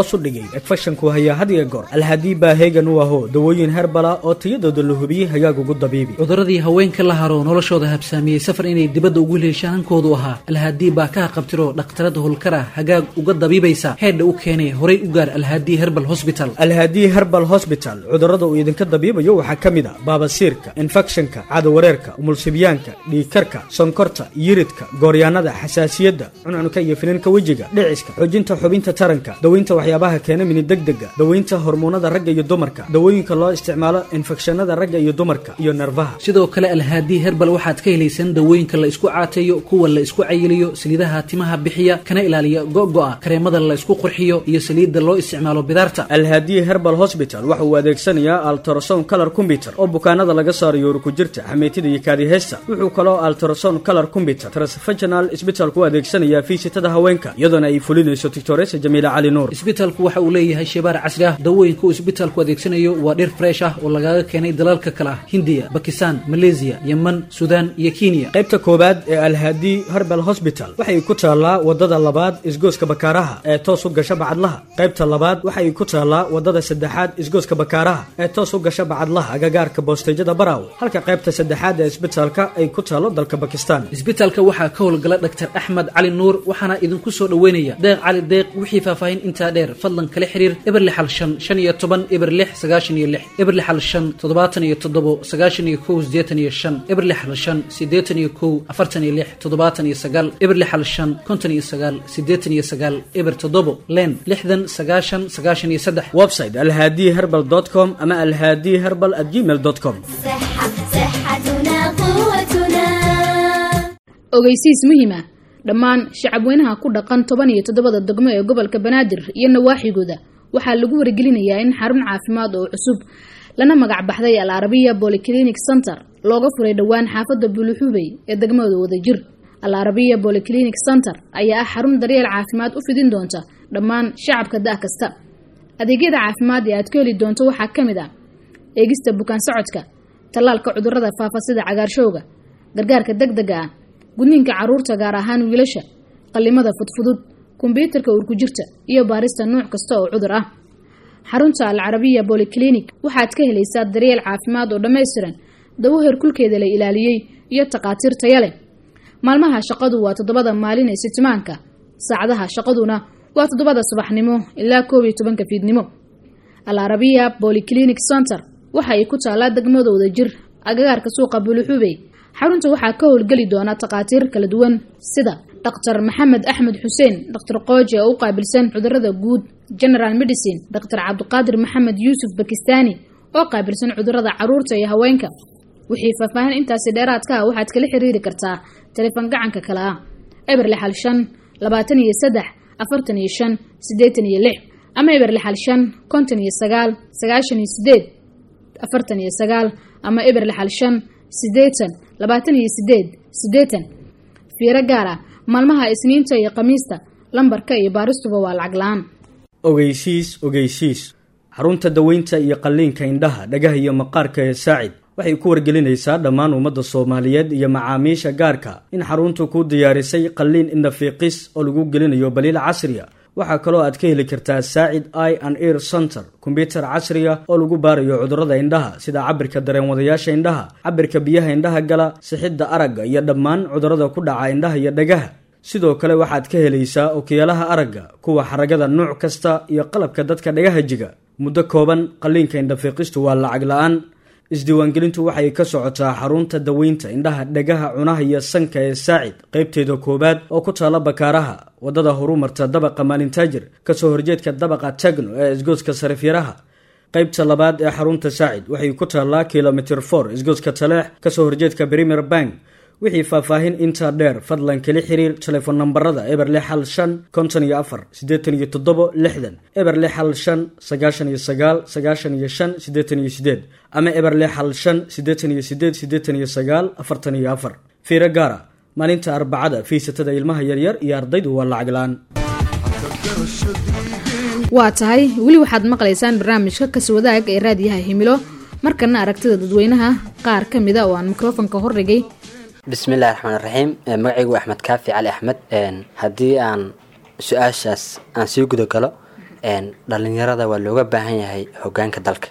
hoos u dhigay efashanku hayaa had iyo goor alhaadii baa heegan u aho dawooyin herbala oo tayadooda la hubiyey hagaag ugu dabiibi cuduradii haweenka la haro noloshooda habsaamiyey safar inay dibadda ugu leeshaan hankoodu ahaa alhaadii baa ka haqabtiro dhakhtarada howlkara hagaag uga dabiibaysa heedha u keenay horay u gaar alhaadii herbal hosbital alhaadii herbal hosbital cudurrada uu idinka dabiibayo waxaa ka mid a baabasiirka infekshanka caadawareerka umulsibyaanka dhiigkarka sonkorta yiridka gooryaanada xasaasiyadda cuncunka iyo finanka wejiga dhiciska xoojinta xubinta taranka daweynta waxyaabaha keena mini degdega daweynta hormoonada ragga iyo dumarka dawooyinka loo isticmaalo infekshanada ragga iyo dumarka iyo nerfaha sidoo kale alhaadii herbal waxaad ka helaysaan dawooyinka la isku caateeyo kuwa la isku cayiliyo saliidaha timaha bixiya kana ilaaliya go'go'a kareemada la isku qurxiyo iyo saliidda loo isticmaalo bidaarta alhaadiye herbal hosbital waxa uu adeegsanayaa altrason color combyuter oo bukaanada laga saarayo urkujirta xameytida iyo kaadiheysta wuxuu kaloo altrason color combyuter transfaginal isbitalku u adeegsanayaa fiisitada haweenka iyadoona ay fulinayso tictoresa jamiila cali nuur isbitalku waxa uu leeyahay shebaar casri ah dawooyinka uu isbitalku adeegsanayo waa dhir fresh ah oo lagaga keenay dalalka kale ah hindiya bakistan maleesiya yeman suudaan iyo kenya qaybta koowaad ee alhaadi herbal hosbital waxay ku taallaa wadada labaad isgooska bakaaraha ee toos u gasha bacadlaha qaybta labaad waxay ku taallaa wadada saddexaad isgooska bakaaraha ee toos u gasha bacadlaha agagaarka boosteyjada baraaw halka qaybta saddexaad ee isbitalka ay ku taalo dalka bakistan isbitalka waxaa ka howlgala dhaktar axmed cali nuur waxaana idinku soo dhoweynaya deeq cali deeq wixii faahfaahin intaa dheer fadlan kala xiriir eber lixal shan shan iyo toban eber lix sagaashan iyo lix eber lixal shan toddobaatan iyo toddobo sagaashan iyo kow sideetan iyo shan eber lixal shan sideetan iyo kow afartan iyo lix toddobaatan iyo sagaal eber lixal shan konton iyo sagaal sideetan iyo sagaal eber toddobo len lixdan sagaashan sagaashan iyo saddex website alhaadi herbal com ama alhaadi herbal at gmail com صحة صحتنا قوتنا ogeysiis muhiima dhammaan shacabweynaha ku dhaqan toban iyo toddobada degmo ee gobolka banaadir iyo nawaaxigooda waxaa lagu wargelinayaa in xarun caafimaad oo cusub lana magac baxday al arabiya bolyclinic center looga furay dhowaan xaafadda buluxubey ee degmada wadajir al arabiya bolyclinic center ayaa ah xarun daryeel caafimaad u fidin doonta dhammaan shacabka da' kasta adeegyada caafimaad ee aad ka heli doonto waxaa ka mid ah eegista bukaan socodka tallaalka cudurrada faafa sida cagaarshowga gargaarka degdega ah gudniinka carruurta gaar ahaan wiilasha qallimada fudfudud kombyuutarka urkujirta iyo baarista nuuc kasta oo cudur ah xarunta al carabiya bolyclinic waxaad ka helaysaa daryeel caafimaad oo dhammaystiran dawo herkulkeeda la ilaaliyey iyo takhaatiir taya leh maalmaha shaqadu waa toddobada maalin ee sitimaanka saacadaha shaqaduna waa toddobada subaxnimo ilaa koob iyo tobanka fiidnimo al arabiya bolyclinic center waxa ay ku taallaa degmada wadajir agagaarka suuqa buluxubey xarunta waxaa ka howlgeli doona takhaatiir kala duwan sida dhaktar maxamed axmed xuseen dhaktar qooji oo u qaabilsan cudurada guud general medicine dhaktar cabdiqaadir maxamed yuusuf bakistaani oo qaabilsan cudurada caruurta iyo haweenka wixii faahfaahin intaasi dheeraadka ah waxaad kala xiriiri kartaa taleefan gacanka kale ah eber lixal shan labaatan iyo saddex afartan iyo shan siddeetan iyo lix ama eber lixal shan konton iyo sagaal sagaashan iyo sideed afartan iyo sagaal ama eber lixal shan siddeetan labaatan iyo sideed siddeetan fiiro gaar ah maalmaha isniinta iyo khamiista lambarka iyo baaristuba waa lacag la-aan ogeysiis ogeysiis xarunta daweynta iyo qalliinka indhaha dhagaha iyo maqaarka ee saacid waxay ku wargelinaysaa dhammaan ummadda soomaaliyeed iyo macaamiisha gaarka in xaruntu kuu diyaarisay qalliin indhafiiqis oo lagu gelinayo baliil casriya waxaa kaloo aad ka heli kartaa saacid i and ear center kombyutar casriga oo lagu baarayo cudurrada indhaha sida cabirka dareenwadayaasha indhaha cabirka biyaha indhaha gala sixidda aragga iyo dhammaan cudurrada ku dhaca indhaha iyo dhagaha sidoo kale waxaad ka helaysaa okiyaalaha aragga kuwa xaragada nuuc kasta iyo qalabka dadka dhagaha jiga muddo kooban qalliinka indhafiiqistu waa lacag la-aan isdiiwaangelintu waxay ka socotaa xarunta daweynta indhaha dhagaha cunaha iyo sanka ee saacid qaybteeda koowaad oo ku taala bakaaraha wadada horumarta dabaqa maalintaajir kasoo horjeedka dabaqa tagno ee isgooska sarifyaraha qaybta labaad ee xarunta saacid waxay ku taallaa kilomitr for isgooska taleex kasoo horjeedka premier bank wixii faahfaahin intaa dheer fadlan kala xiriir telefoon nambarada eber lix hal shan konton iyo afar siddeetan iyo toddobo lixdan eber lix hal shan sagaashan iyo sagaal sagaashan iyo shan siddeetan iyo sideed ama eber lix hal shan siddeetan iyo sideed siddeetan iyo sagaal afartan iyo afar fiiro gaara maalinta arbacada fiisatada ilmaha yaryar iyo ardaydu waa lacag la-aan waa tahay weli waxaad maqlaysaan barnaamijka kaswadaag ee raadiyaha himilo markana aragtida dadweynaha qaar ka mida oo aan mikrofonka hordhigay bismillahi raxmaan raxiim magacaygu axmed kaafi cali axmed haddii aan su-aashaas aan sii guda galo een, dhalinyarada waa looga baahan yahay hogaanka dalka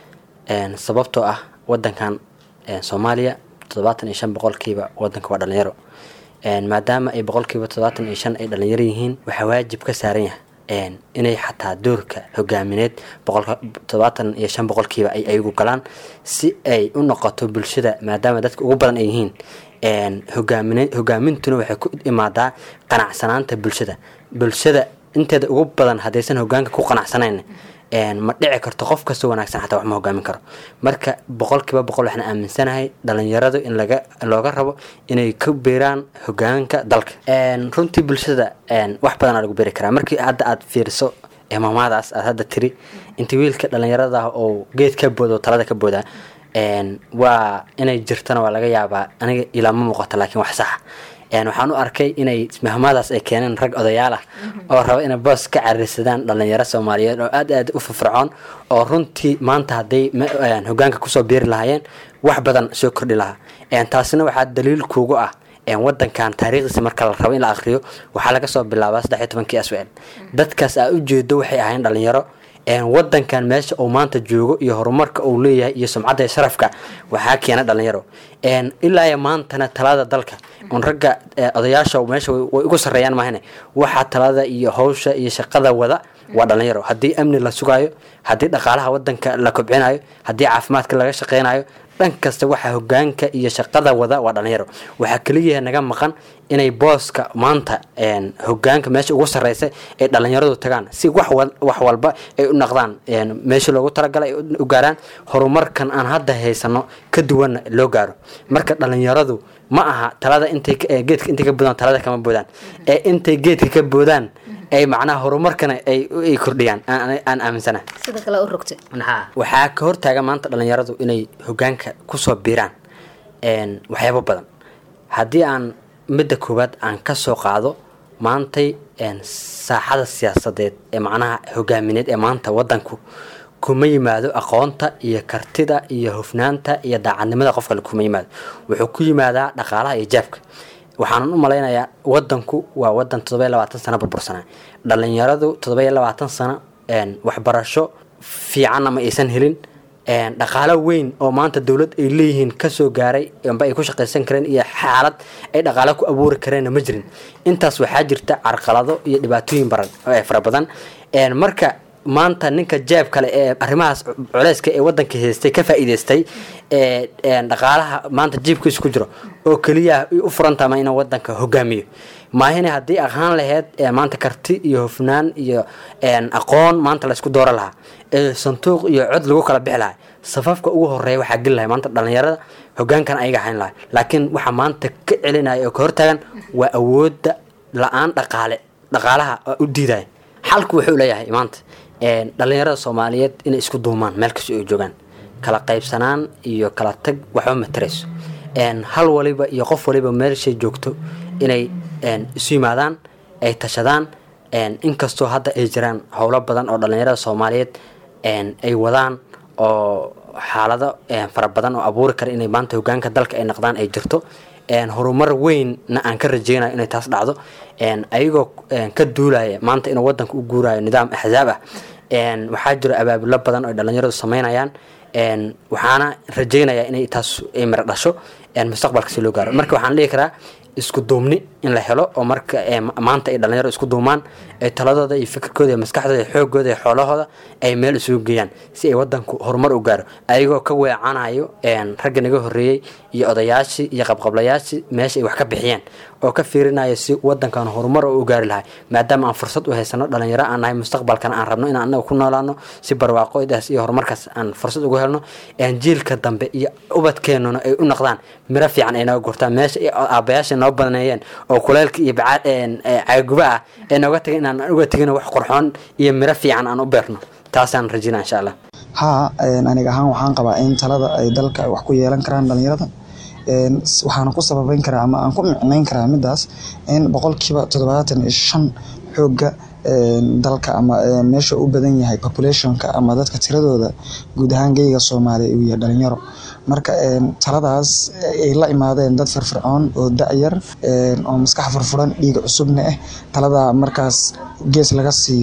een, sababtoo ah wadankan een, soomaaliya toddobaatan iyo shan boqolkiiba wadanka waa dhalinyaro een, maadaama ay boqolkiiba toddobaatan iyo shan ay dhalinyaro yihiin waxaa waajib ka saaran yahay een, inay xataa doorka hogaamineed boqolka toddobaatan iyo shan boqolkiiba ay ayagu galaan si ay u noqoto bulshada maadaama dadka ugu badan ay yihiin een, hogaamine hogaamintuna waxay ku imaadaa qanacsanaanta bulshada bulshada inteeda ugu badan haddaysan hogaanka ku qanacsanayn een, ma dhici karto qof kastoo wanaagsan xataa wax ma hogaamin karo marka boqolkiiba boqol waxaan aaminsanahay dhalinyaradu in laga looga rabo inay ka beeraan hogaanka dalka Een, runtii bulshada een, wax badanaa lagu beeri karaa markii hadda aad fiiriso ee maamaadaas aad hadda tiri inta wiilka dhalinyarada ah oo geed ka booda oo talada ka booda een, waa inay jirtana waa laga yaabaa aniga ilaama muuqato laakiin wax saxa een, waxaan u arkay inay mahmaadaas ay keeneen rag odayaal ah oo raba inay boos ka cariirsadaan dhalinyaro soomaaliyeed oo aad aad u firfircoon oo runtii maanta hadday ma- een, hogaanka kusoo biiri lahaayeen wax badan soo kordhi lahaa Een, taasina waxaa daliil kuugu ah een, wadankan taariikhdiisa marka la rabo in la akhriyo waxaa laga soo bilaabaa saddex iyo tobankii aswel dadkaas aa ujeedo waxay ahayn dhalinyaro een, wadankan meesha uu maanta joogo iyo horumarka uu leeyahay iyo sumcadda iyo sharafka waxaa keena dhalinyaro Een, ilaa iyo maantana talada dalka un ragga eh, odayaasha meesha way way ugu sarreeyaan maahane waxaa talada iyo hawsha iyo shaqada wada waa dhalinyaro haddii amni la sugaayo haddii dhaqaalaha wadanka la kobcinayo haddii caafimaadka laga shaqeynayo dhan kasta waxaa hogaanka iyo shaqada wada waa dhalinyaro waxaa keliya naga maqan inay booska maanta een, hogaanka meesha ugu sarreysa ay dhalinyaradu tagaan si wax wal- wax walba ay u naqdaan een, meesha loogu talagalay ay u u gaaraan horumarkan aan hadda haysano ka duwanna loo gaaro marka dhalinyaradu ma aha talada intay ka- ee geedka intay ka boodaan talada kama boodaan ee intay geedka ka boodaan ay macnaha horumarkana ay ay kordhiyaan aan aan- aan aaminsanahay sida kale u rogtay Maxaa? waxaa ka hortaaga maanta dhalinyaradu inay hogaanka kusoo biiraan een, waxyaabo badan haddii aan midda koowaad aan ka soo qaado maantay een, saaxada siyaasadeed ee macnaha hogaamineed ee maanta wadanku kuma yimaado aqoonta iyo kartida iyo hufnaanta iyo daacadnimada qofka le kuma yimaado wuxuu ku yimaadaa dhaqaalaha iyo jaabka waxaanan u malaynayaa wadanku waa wadan toddoba iyo labaatan sano burbursanaa dhalinyaradu toddoba iyo labaatan sano een, waxbarasho fiicanna ma aysan helin een, dhaqaalo weyn oo maanta dowlad ay leeyihiin kasoo gaaray amba ay ku shaqaysan kareen iyo xaalad ay dhaqaalo ku abuuri kareenna ma jirin intaas waxaa jirta carqalado iyo dhibaatooyin baran ee fara badan Een, marka maanta ninka jeeb kale ee arrimahaas culeyska ee wadanka haystay ka faa'iidaystay ee een, dhaqaalaha maanta jiibkiisa ku jiro oo keliya u furantama inuu wadanka hogaamiyo maahine haddii aqaan laheyd ee maanta karti iyo hufnaan iyo een, aqoon maanta laysku dooro lahaa ee sanduuq iyo cod lagu kala bixi lahaa safafka ugu horeeya waxaa geli lahay maanta dhalinyarada hogaankan ayaga hayn lahay laakiin waxaa maanta ka celinaya oo ka hortaagan waa awoodda la-aan dhaqaale dhaqaalaha oo u diidaya xalku wuxuu leeyahay maanta een, dhalinyarada soomaaliyeed inay isku duumaan meel kasta ay joogaan kala qaybsanaan iyo kala tag waxba matarayso een, hal waliba iyo qof waliba meelshay joogto inay een, isu yimaadaan ay tashadaan een, inkastoo hadda ay jiraan howlo badan oo dhalinyarada soomaaliyeed een, ay wadaan oo xaalado een, fara badan oo abuuri kara inay maanta hogaanka dalka ay noqdaan ay jirto een, horumar weynna aan ka rajeynayo inay taas dhacdo een, ayagoo een, ka duulaya maanta inuu wadanka u guurayo nidaam axzaab ah een, waxaa jiro abaabulo badan oo ay dhalinyaradu sameynayaan een, waxaana rajeynayaa inay taas ay miro dhasho een, mustaqbalka si loo gaaro marka waxaan dhihi karaa isku duubni in la helo oo marka ee, ma- maanta ay dhalinyaro isku duumaan ay taladooda iyo fikirkooda iyo maskaxdooda iyo xoogooda iyo xoolahooda ay meel isugu geeyaan si ay wadanku horumar u gaaro ayagoo ka weecanayo een, ragga naga horeeyey iyo odayaashii iyo qabqablayaashii meesha ay wax ka bixiyeen oo ka fiirinayo si wadankan horumar u gaari lahay maadaama aan fursad u haysano dhalinyaro aan nahay mustaqbalkana aan rabno inaan anaga ku noolaano si barwaaqodaas iyo horumarkaas aan fursad ugu helno een, jiilka dambe iyo ubadkeenuna ay u noqdaan miro fiican ay nooga gurtaan meesha ay aabayaasha noo badaneeyeen oo kuleelka iyo baca- een, ee, caaguba ah ee nooga tagay inaan uga tegin wax qurxoon iyo miro fiican aan u beerno taasaan rajina insha allah haa een, aniga ahaan waxaan qabaa in talada ay dalka ay wax ku yeelan karaan dhalinyarada Een, s- waxaana ku sababeyn karaa ama aan ku micnayn karaa midaas in boqolkiiba toddobaatan iyo shan xooga een, dalka ama een, meesha u badan yahay populationka ama dadka tiradooda guud ahaan geyga soomaaliya uu yahay dhalinyaro marka een, taladaas ay la imaadeen dad firfircoon oo da-yar een, oo maskax furfuran dhiig cusubna ah talada markaas gees laga siiyo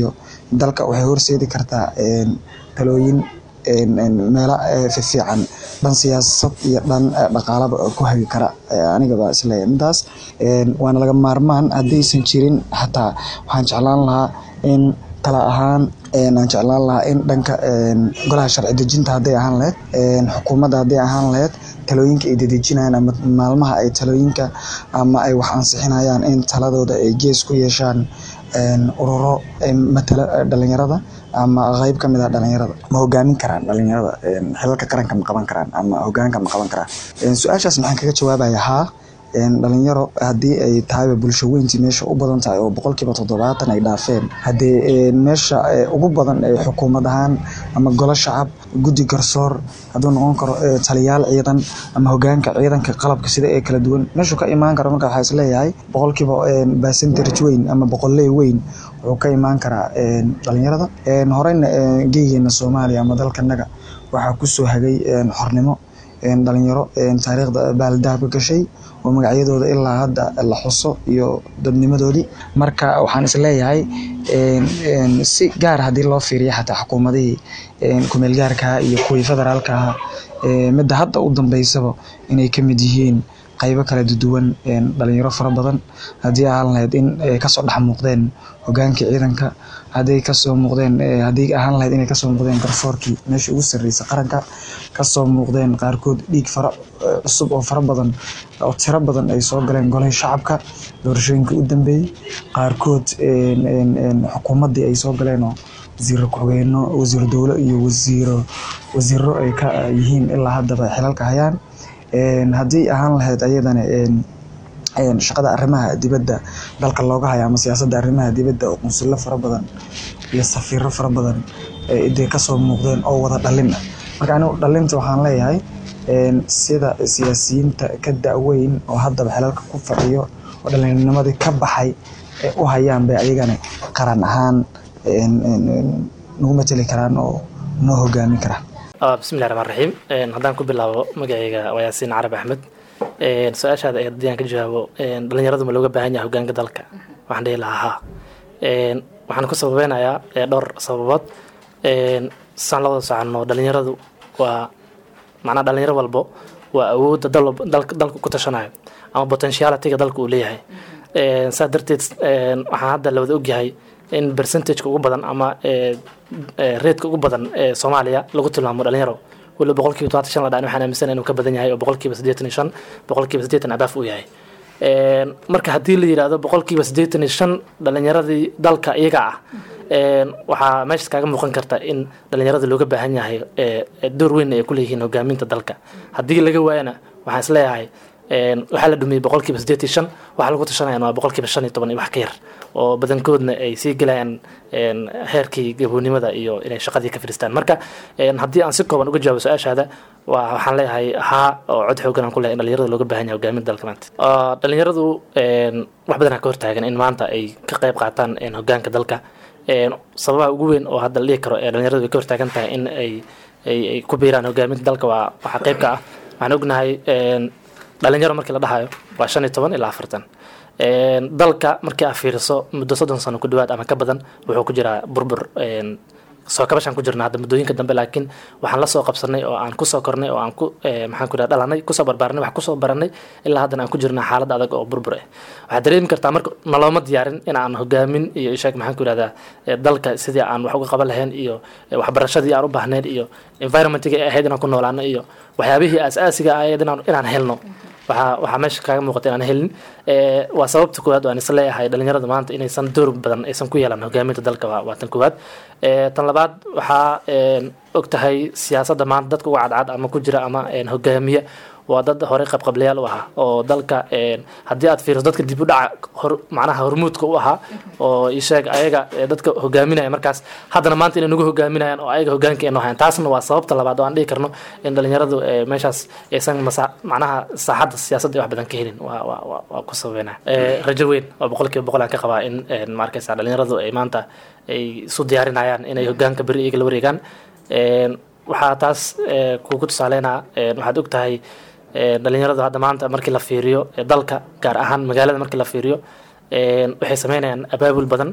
dalka waxay horseedi kartaa een, talooyin een, een, meelo eh, fiican dhan siyaasad iyo dhan eh, dhaqaalaba ku hagi kara Eh, aniga baa isleeyahay midaas Een, waana laga maarmaan haddaysan jirin xataa waxaan jeclaan lahaa in tala ahaan een, aan jeclaan lahaa in dhanka een, golaha sharci dejinta hadday ahaan lahayd een, xukuumadda hadday ahaan lahayd talooyinka ay dedejinayaan ama maalmaha ay talooyinka ama ay wax ansixinayaan in taladooda ay gees ku yeeshaan een, ururo een, matala eh, dhalinyarada ama qeyb ka mid ah dhalinyarada ma hogaamin karaan dhalinyarada een, xilalka qaranka ma qaban karaan ama hogaanka ma qaban karaan Een, su-aashaas maxaan kaga jawaabaya haa een, dhalinyaro haddii ay tahayba bulsho weyntii meesha u badan tahay oo boqolkiiba toddobaatan ay dhaafeen haddii een, meesha eh, ugu badan ee xukuumad ahaan ama golo shacab guddi garsoor hadduu noqon karo eh, taliyaal ciidan ama hogaanka ciidanka qalabka sida ee kala duwan meeshuu ka imaan karo marka waxaa isleeyahay boqolkiiba een, percentage weyn ama boqolley weyn wuxuu ka imaan karaa een, dhalinyarada Een, horeyna een, geegeena soomaaliya ama dalkanaga waxaa kusoo hagay een, xornimo een, dhalinyaro een, taariikhda baaldahabka gashay oo magacyadooda ilaa hadda la xuso iyo dadnimadoodii marka waxaan isleeyahay een, een, si gaar haddii loo fiiriyo xataa xukuumadihii een, kumeel gaarka iyo kuwii federaalka ahaa ee, midda hadda u dambeysaba inay ka mid yihiin qaybo kala duwan een, dhalinyaro fara badan haddii ahaan lahayd in ay kasoo dhex muuqdeen hogaankii ciidanka hadday kasoo muuqdeen eh, haddii ahaan lahayd inay kasoo muuqdeen garsoorkii meesha ugu sarreysay qaranka kasoo muuqdeen qaarkood dhiig fara eh, cusub oo fara badan oo tiro badan ay soo galeen golihii shacabka doorashooyinkii u dambeeyey qaarkood een, een, een, xukuumaddii ay soo galeen oo wasiiro ku-xigeenno wasiiro dowlo iyo wasiiro wasiiro ay ka yihiin ilaa haddaba xilalka hayaan Een, haddii ahaan lahayd ayadana een, een, shaqada arrimaha dibadda dalka looga hayo ama siyaasadda arrimaha dibadda oo qunsullo fara badan iyo safiiro fara badan ee dee kasoo muuqdeen oo wada dhalin ah marka anigu dhalinta waxaan leeyahay een, sida siyaasiyiinta ka da-weyn oo haddaba xilalka ku fadhiyo oo dhalinnimadii ka baxay ee u hayaan bay ayagana qaran ahaan een, een, een, nagu mateli karaan oo noo hogaamin karaan Ah, bismillahi raxmaan raxiim Een, haddaan ku bilaabo magacayga waa yaasiin carab axmed Een, su-aashaada ee haddii aan ka jawaabo een, dhalinyaradu ma looga baahan yahay hogaanka dalka waxaan dhihi lahaa haa Een, waxaan ku sababeynayaa ee, dhowr sababood Een, saan la wada soconno dhalinyaradu waa macnaha dhalinyaro walbo waa awoodda dal walba- dalka dalka ku tashanayo ama potentialityga dalka uu leeyahay Een, saa darteed een, waxaan hadda la wada ogyahay in percentageka ugu badan ama ee, ee, reedka ugu badan ee soomaaliya lagu tilmaamo dhalinyaro waliba boqolkiiba todobaatan shan la dhaan waxaan aaminsan inuu ka badan yahay oo boqolkiiba siddeetan iyo shan boqolkiiba siddeetan abaaf uu yahay Een, marka haddii la yidhaahdo boqolkiiba siddeetan iyo shan dhalinyaradii dalka iyaga ah een, waxaa meeshaas kaaga muuqan karta in dhalinyarada looga baahan yahay ee, ee, door weyn ay ku leeyihiin hogaaminta dalka haddii laga waayana waxaan isleeyahay een, waxaa la dhumiyey boqolkiiba siddeed iyo shan waxaa lagu tashanayaan waa boqolkiiba shan iyo toban iyo wax ka yar oo badankoodna ay sii gelayaan een, heerkii gaboonimada iyo inay shaqadii ka fadhiistaan marka een, haddii aan si kooban uga jawaabo su-aashaada waa waxaan leeyahay haa oo cod xoogan aan ku leeyahay in dhalinyarada looga baahan yahay hogaaminta dalka maanta Ah, dhalinyaradu een, wax badanaa ka hortaagan in maanta ay ka qayb qaataan een, hogaanka dalka Een, sababaha ugu weyn oo hadda la dhihi karo ee dhalinyaradu ay ka hortaagan tahay in ay ay ay ku biiraan hogaaminta dalka waa waxaa qayb ka ah waxaan ognahay een, dhalinyaro markii la dhahayo waa shan iyo toban ilaa afartan Een, dalka markii aad fiiriso muddo soddon sano ku dhawaad ama ka badan wuxuu ku jiraa burbur een, soo kabashaan ku jirna hadda muddooyinka dambe laakiin waxaan la soo qabsanay oo aan kusoo kornay oo aan ku eh, maxaan ku dhaha dhalanay kusoo barbaaranay wax kusoo baranay ilaa haddana aan ku jirna xaalad adag oo burbur ah waxaad dareemi kartaa marka nalooma diyaarin in aan hogaamin iyo ishaag maxaan ku idhahdaa eh, dalka sidii aan wax uga qaban lahayn iyo eh, waxbarashadii aan u baahnayn iyo environmentiga ay ahayd inaan ku noolaano iyo waxyaabihii aas-aasiga ahayd inaan inaan helno waxaa waxaa meesha kaaga muuqata inaan helin Eh, waa sababta koowaad oo aan isla leeyahay dhalinyarada maanta inaysan door badan aysan ku yeelan hogaaminta dalka waa waa tan koowaad Eh, tan labaad waxaa een, og tahay siyaasadda maanta dadka uga cadcad ama ku jira ama een, hogaamiye waa dad horey qabqablayaal u ahaa oo dalka een, haddii aad fiiriso dadka dib u dhaca hor macnaha hormuudka u ahaa oo isheeg ayaga ee dadka hogaaminaya markaas haddana maanta inay nagu hogaaminayaan oo ayaga hogaanka inoo hayan taasna waa sababta labaad oo aan dhihi karno in dhalinyaradu eh, meeshaas aysan masa macnaha saaxadda siyaasadda wax badan ka helin waa waa waa waa ku sababeyna Eh, rajo weyn oo boqolkiiba boqol aan ka qabaa in een, ma arkaysa dhalinyaradu ay maanta ay isu diyaarinayaan inay hogaanka beri iyaga la wareegaan Een, waxaa taas eh, kugu tusaaleynaa een, waxaad og tahay een, dhalinyaradu hadda maanta markii la fiiriyo eh, dalka gaar ahaan magaalada markii la fiiriyo een, waxay sameynayaan abaabul badan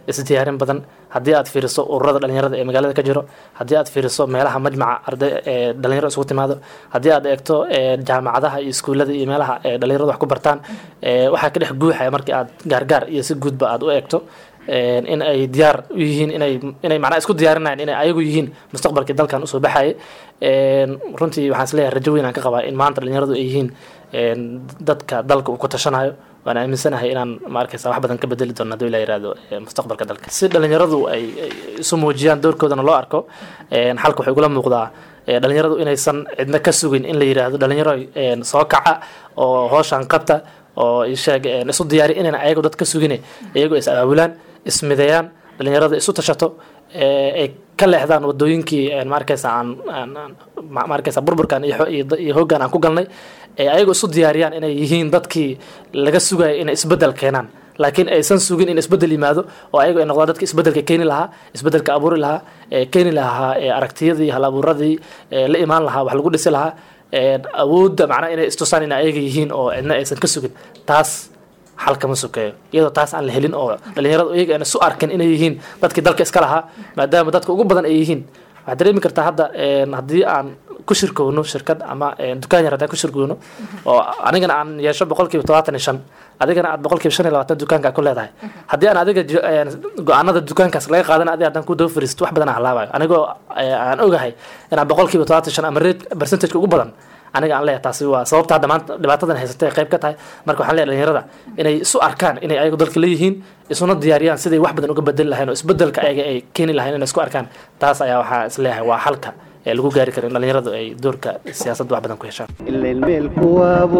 isdiyaarin badan haddii aad fiiriso ururada dhalinyarada ee magaalada ka jiro haddii aad fiiriso meelaha majmaca arday ee dhalinyaro isugu timaado haddii aad eegto ee, jaamacadaha iyo iskuullada iyo meelaha ee dhalinyaradu wax ku bartaan ee, waxaa ka dhex guuxaya markii aad gaargaar iyo si guudba aad u eegto een, in ay diyaar u yihiin inay inay macnaha isku diyaarinayaan inay ayagu yihiin mustaqbalkii dalkan usoo baxayay Een, runtii waxaan isleeyahay rajo weyn aan ka qabaa in maanta dhalinyaradu ay yihiin een, dadka dalka uu ku tashanayo waan aaminsanahay inaan ma arkaysa wax badan ka bedeli doono hadduu ilaa yihahdo ee, mustaqbalka dalka si dhalinyaradu ay ay isu muujiyaan doorkoodana loo arko een, xalka waxay ugula muuqdaa ee, dhalinyaradu inaysan cidna ka sugin in la yidhaahdo dhalinyaro een, soo kaca oo hooshaan qabta oo isheeg een, isu diyaari inayna ayagu dad ka sugine iyagu is abaabulaan ismideeyaan dhalinyarada isu tashato ee, ay ka leexdaan wadooyinkii een, ma arkaysa aan aan- aan- ma ma arkaysa burburkan iyo xo- iyo da- iyo hoggaan aan ku galnay ee ayagu isu diyaariyaan inay yihiin dadkii laga sugayo inay isbeddel keenaan laakiin aysan sugin in isbeddel yimaado oo ayagu ay noqdaan dadka isbeddelka keeni lahaa isbeddelka abuuri lahaa ee keeni lahaa ee aragtiyadii hal abuuradii ee la imaan lahaa wax lagu dhisi lahaa ee awoodda macnaha inay istusaan in ayaga yihiin oo cidna aysan ka sugin taas xal kama sokeeyo iyadoo taas aan la helin oo dhalinyaradu iyaga aan isu arkin inay yihiin dadkii dalka iska lahaa maadaama dadka ugu badan ay yihiin waxaad dareemi kartaa hadda een, haddii aan ku shirkowno shirkad ama een, dukaan yar haddaan ku shirkowno oo anigana aan yeesho boqolkiiba todobaatan iyo shan adigana aad boqolkiiba shan iyo labaatan dukaanka ku leedahay haddii aan adiga jo- een, go-aanada dukaankaas laga qaadan adi haddaan ku daba fariisto wax badan aan halaabayo anigoo ee, aan ogahay inaan boqolkiiba todobaatan iyo shan ama rate percentageka ugu badan aniga aan leeyahay taasi waa sababta hadda maanta dhibaatadan haysatay ay qayb ka tahay marka waxaan leeyahay dhalinyarada inay isu arkaan inay ayagu dalka leeyihiin isuna diyaariyaan siday wax badan uga bedeli lahayn oo isbedelka ayaga ay keeni lahayn inay isku arkaan taas ayaa waxaa is leeyahay waa xalka ee lagu gaari karo in dhalinyaradu ay doorka siyaasadda wax badan ku yeeshaan ilayn meel kuwaabo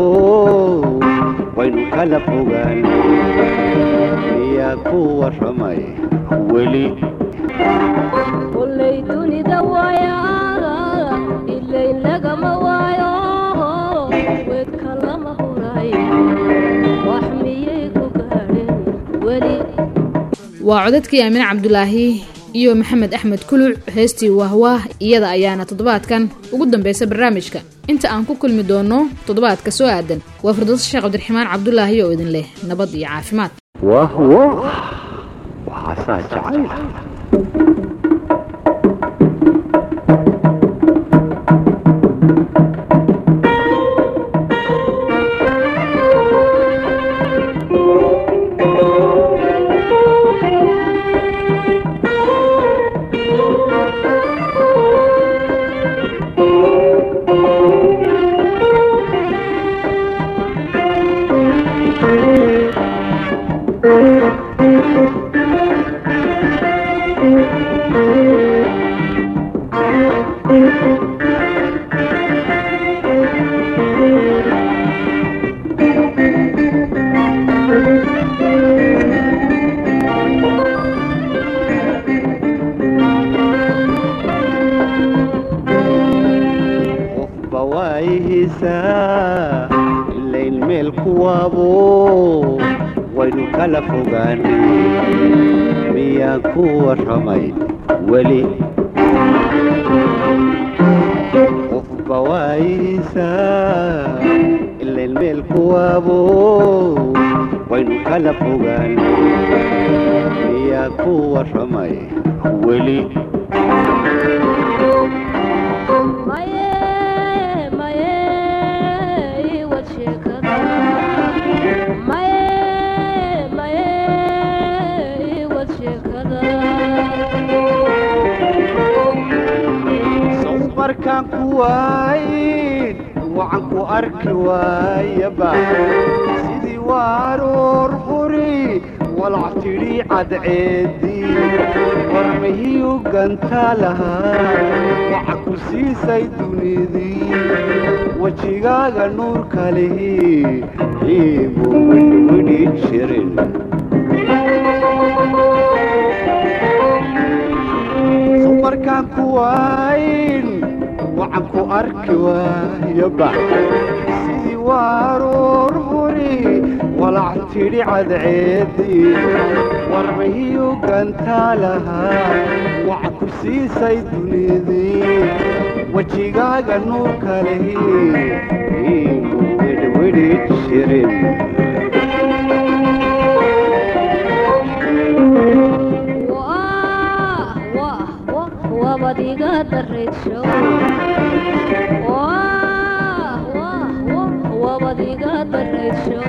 waynu kala fogaan miyaa ku warramay weli kullay dunida waayaada ilayn lagama waayo weedka lama huray wax miyay ku gaadheen weli waa codadkii aamine cabdulaahi iyo maxamed axmed kuluc heestii wahwaah iyada ayaana toddobaadkan ugu dambeysa barnaamijka inta aan ku kulmi doono toddobaadka soo aadan waa firdowso sheekh cabdiraxmaan cabdulaahi oo idin leh nabad iyo caafimaad wah wah waxaasaa jacayl qofba waayihiisaa ilayn meel kuwaabo waynu kala fogaanay miyaan ku warramay weli qofba waayihiisaa ilayn meel kuwaabo waynu kala fogaanay miyaan ku warramay weli maye maye iwad sheekada maye maye iwad sheekada sow markaan ku waayin wacan ku arki waayaba sidii waaroor huri walac tidhi cadceedii warmihii gantaa lahaa waxa ku siisay dunidii wejigaaga nuurka lihi iigu widhwidhi jirin sow markaan ku waayin wacan ku arki waayaba sidii waaroor huri walac tidhi cadceedii warmihii gantaa lahaa waxa ku siisay dunidii wejigaaga nuurka lihi iigu widhwidhi jirin wabadiga dareedsho Wah, wah, wah, wabadiga dareedsho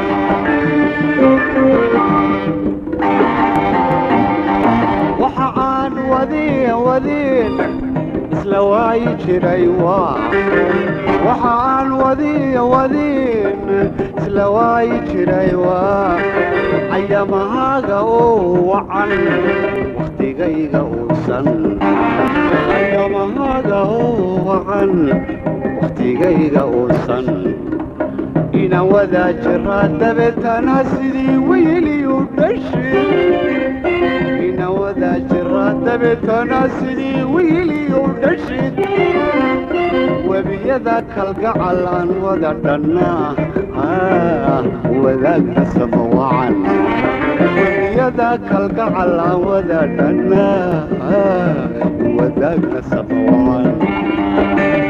waxa aan wadiin wadiin isla waayi jiray waa waxa aan wadiin wadiin isla waayi jiray waa cayamahaaga oo wacan wakhtigayga uusan cayamahaaga oo wacan wakhtigayga uusan ina wadaa jiraa dabeetana sidii weyliyu dhashay ina wadaa jiraa dabeetana sidii wiiliyu dhashid webiyada kalgacal aan wada dhannaa Ah, wadaagna sama wacan webiyada kalgacal aan wada dhannaa Ah, wadaagna sama wacan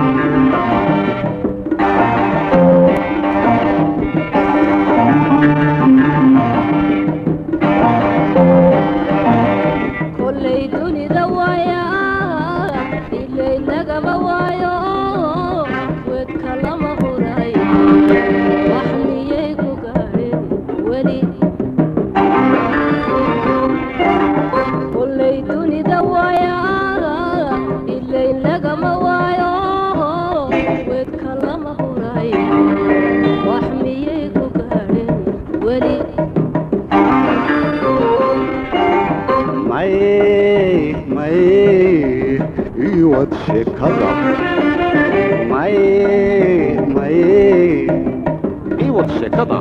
kollay dunida waaya ilay lagama waayo wedka lama huray wax miyay ku gaadheen weli kollay dunida waaya ilay lagama waayo wedka lama huray wax miyay ku gaadheen weli may may iwad sheekada may may iwad sheekada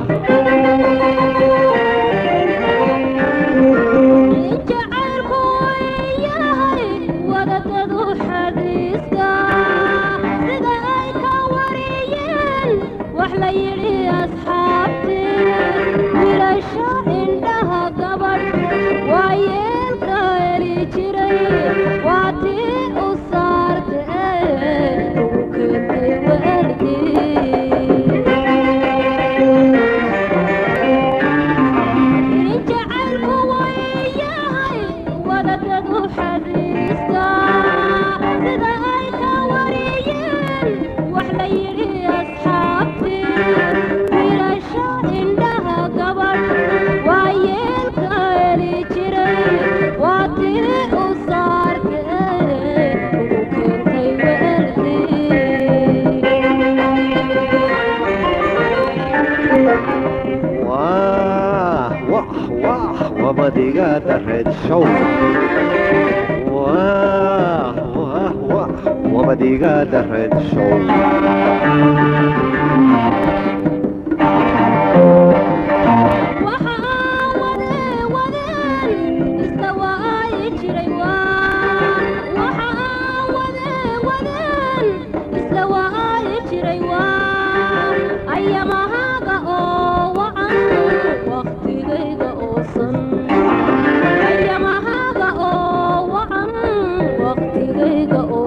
jacaylku yahay wadadadu xadiiska sida ay ka wariyeen wax la yidhi asxaabtii wiilasha indhaha gabadh waa yeelka heli jiray waa tii u saartee ugu keentay weelkii jacaylku wayahay wadadadu xadiiska sida ay ka wariyeen wax la yidhi asxaabtii wiilasha indhaha gabadh waa yeelka heli jiray waa tii u saartee ugu keentay weelkii wah wah wah wabadiga dareed show wah wah wah wabadiga dareed show Ayamahaga oo wacan waqtigayga oo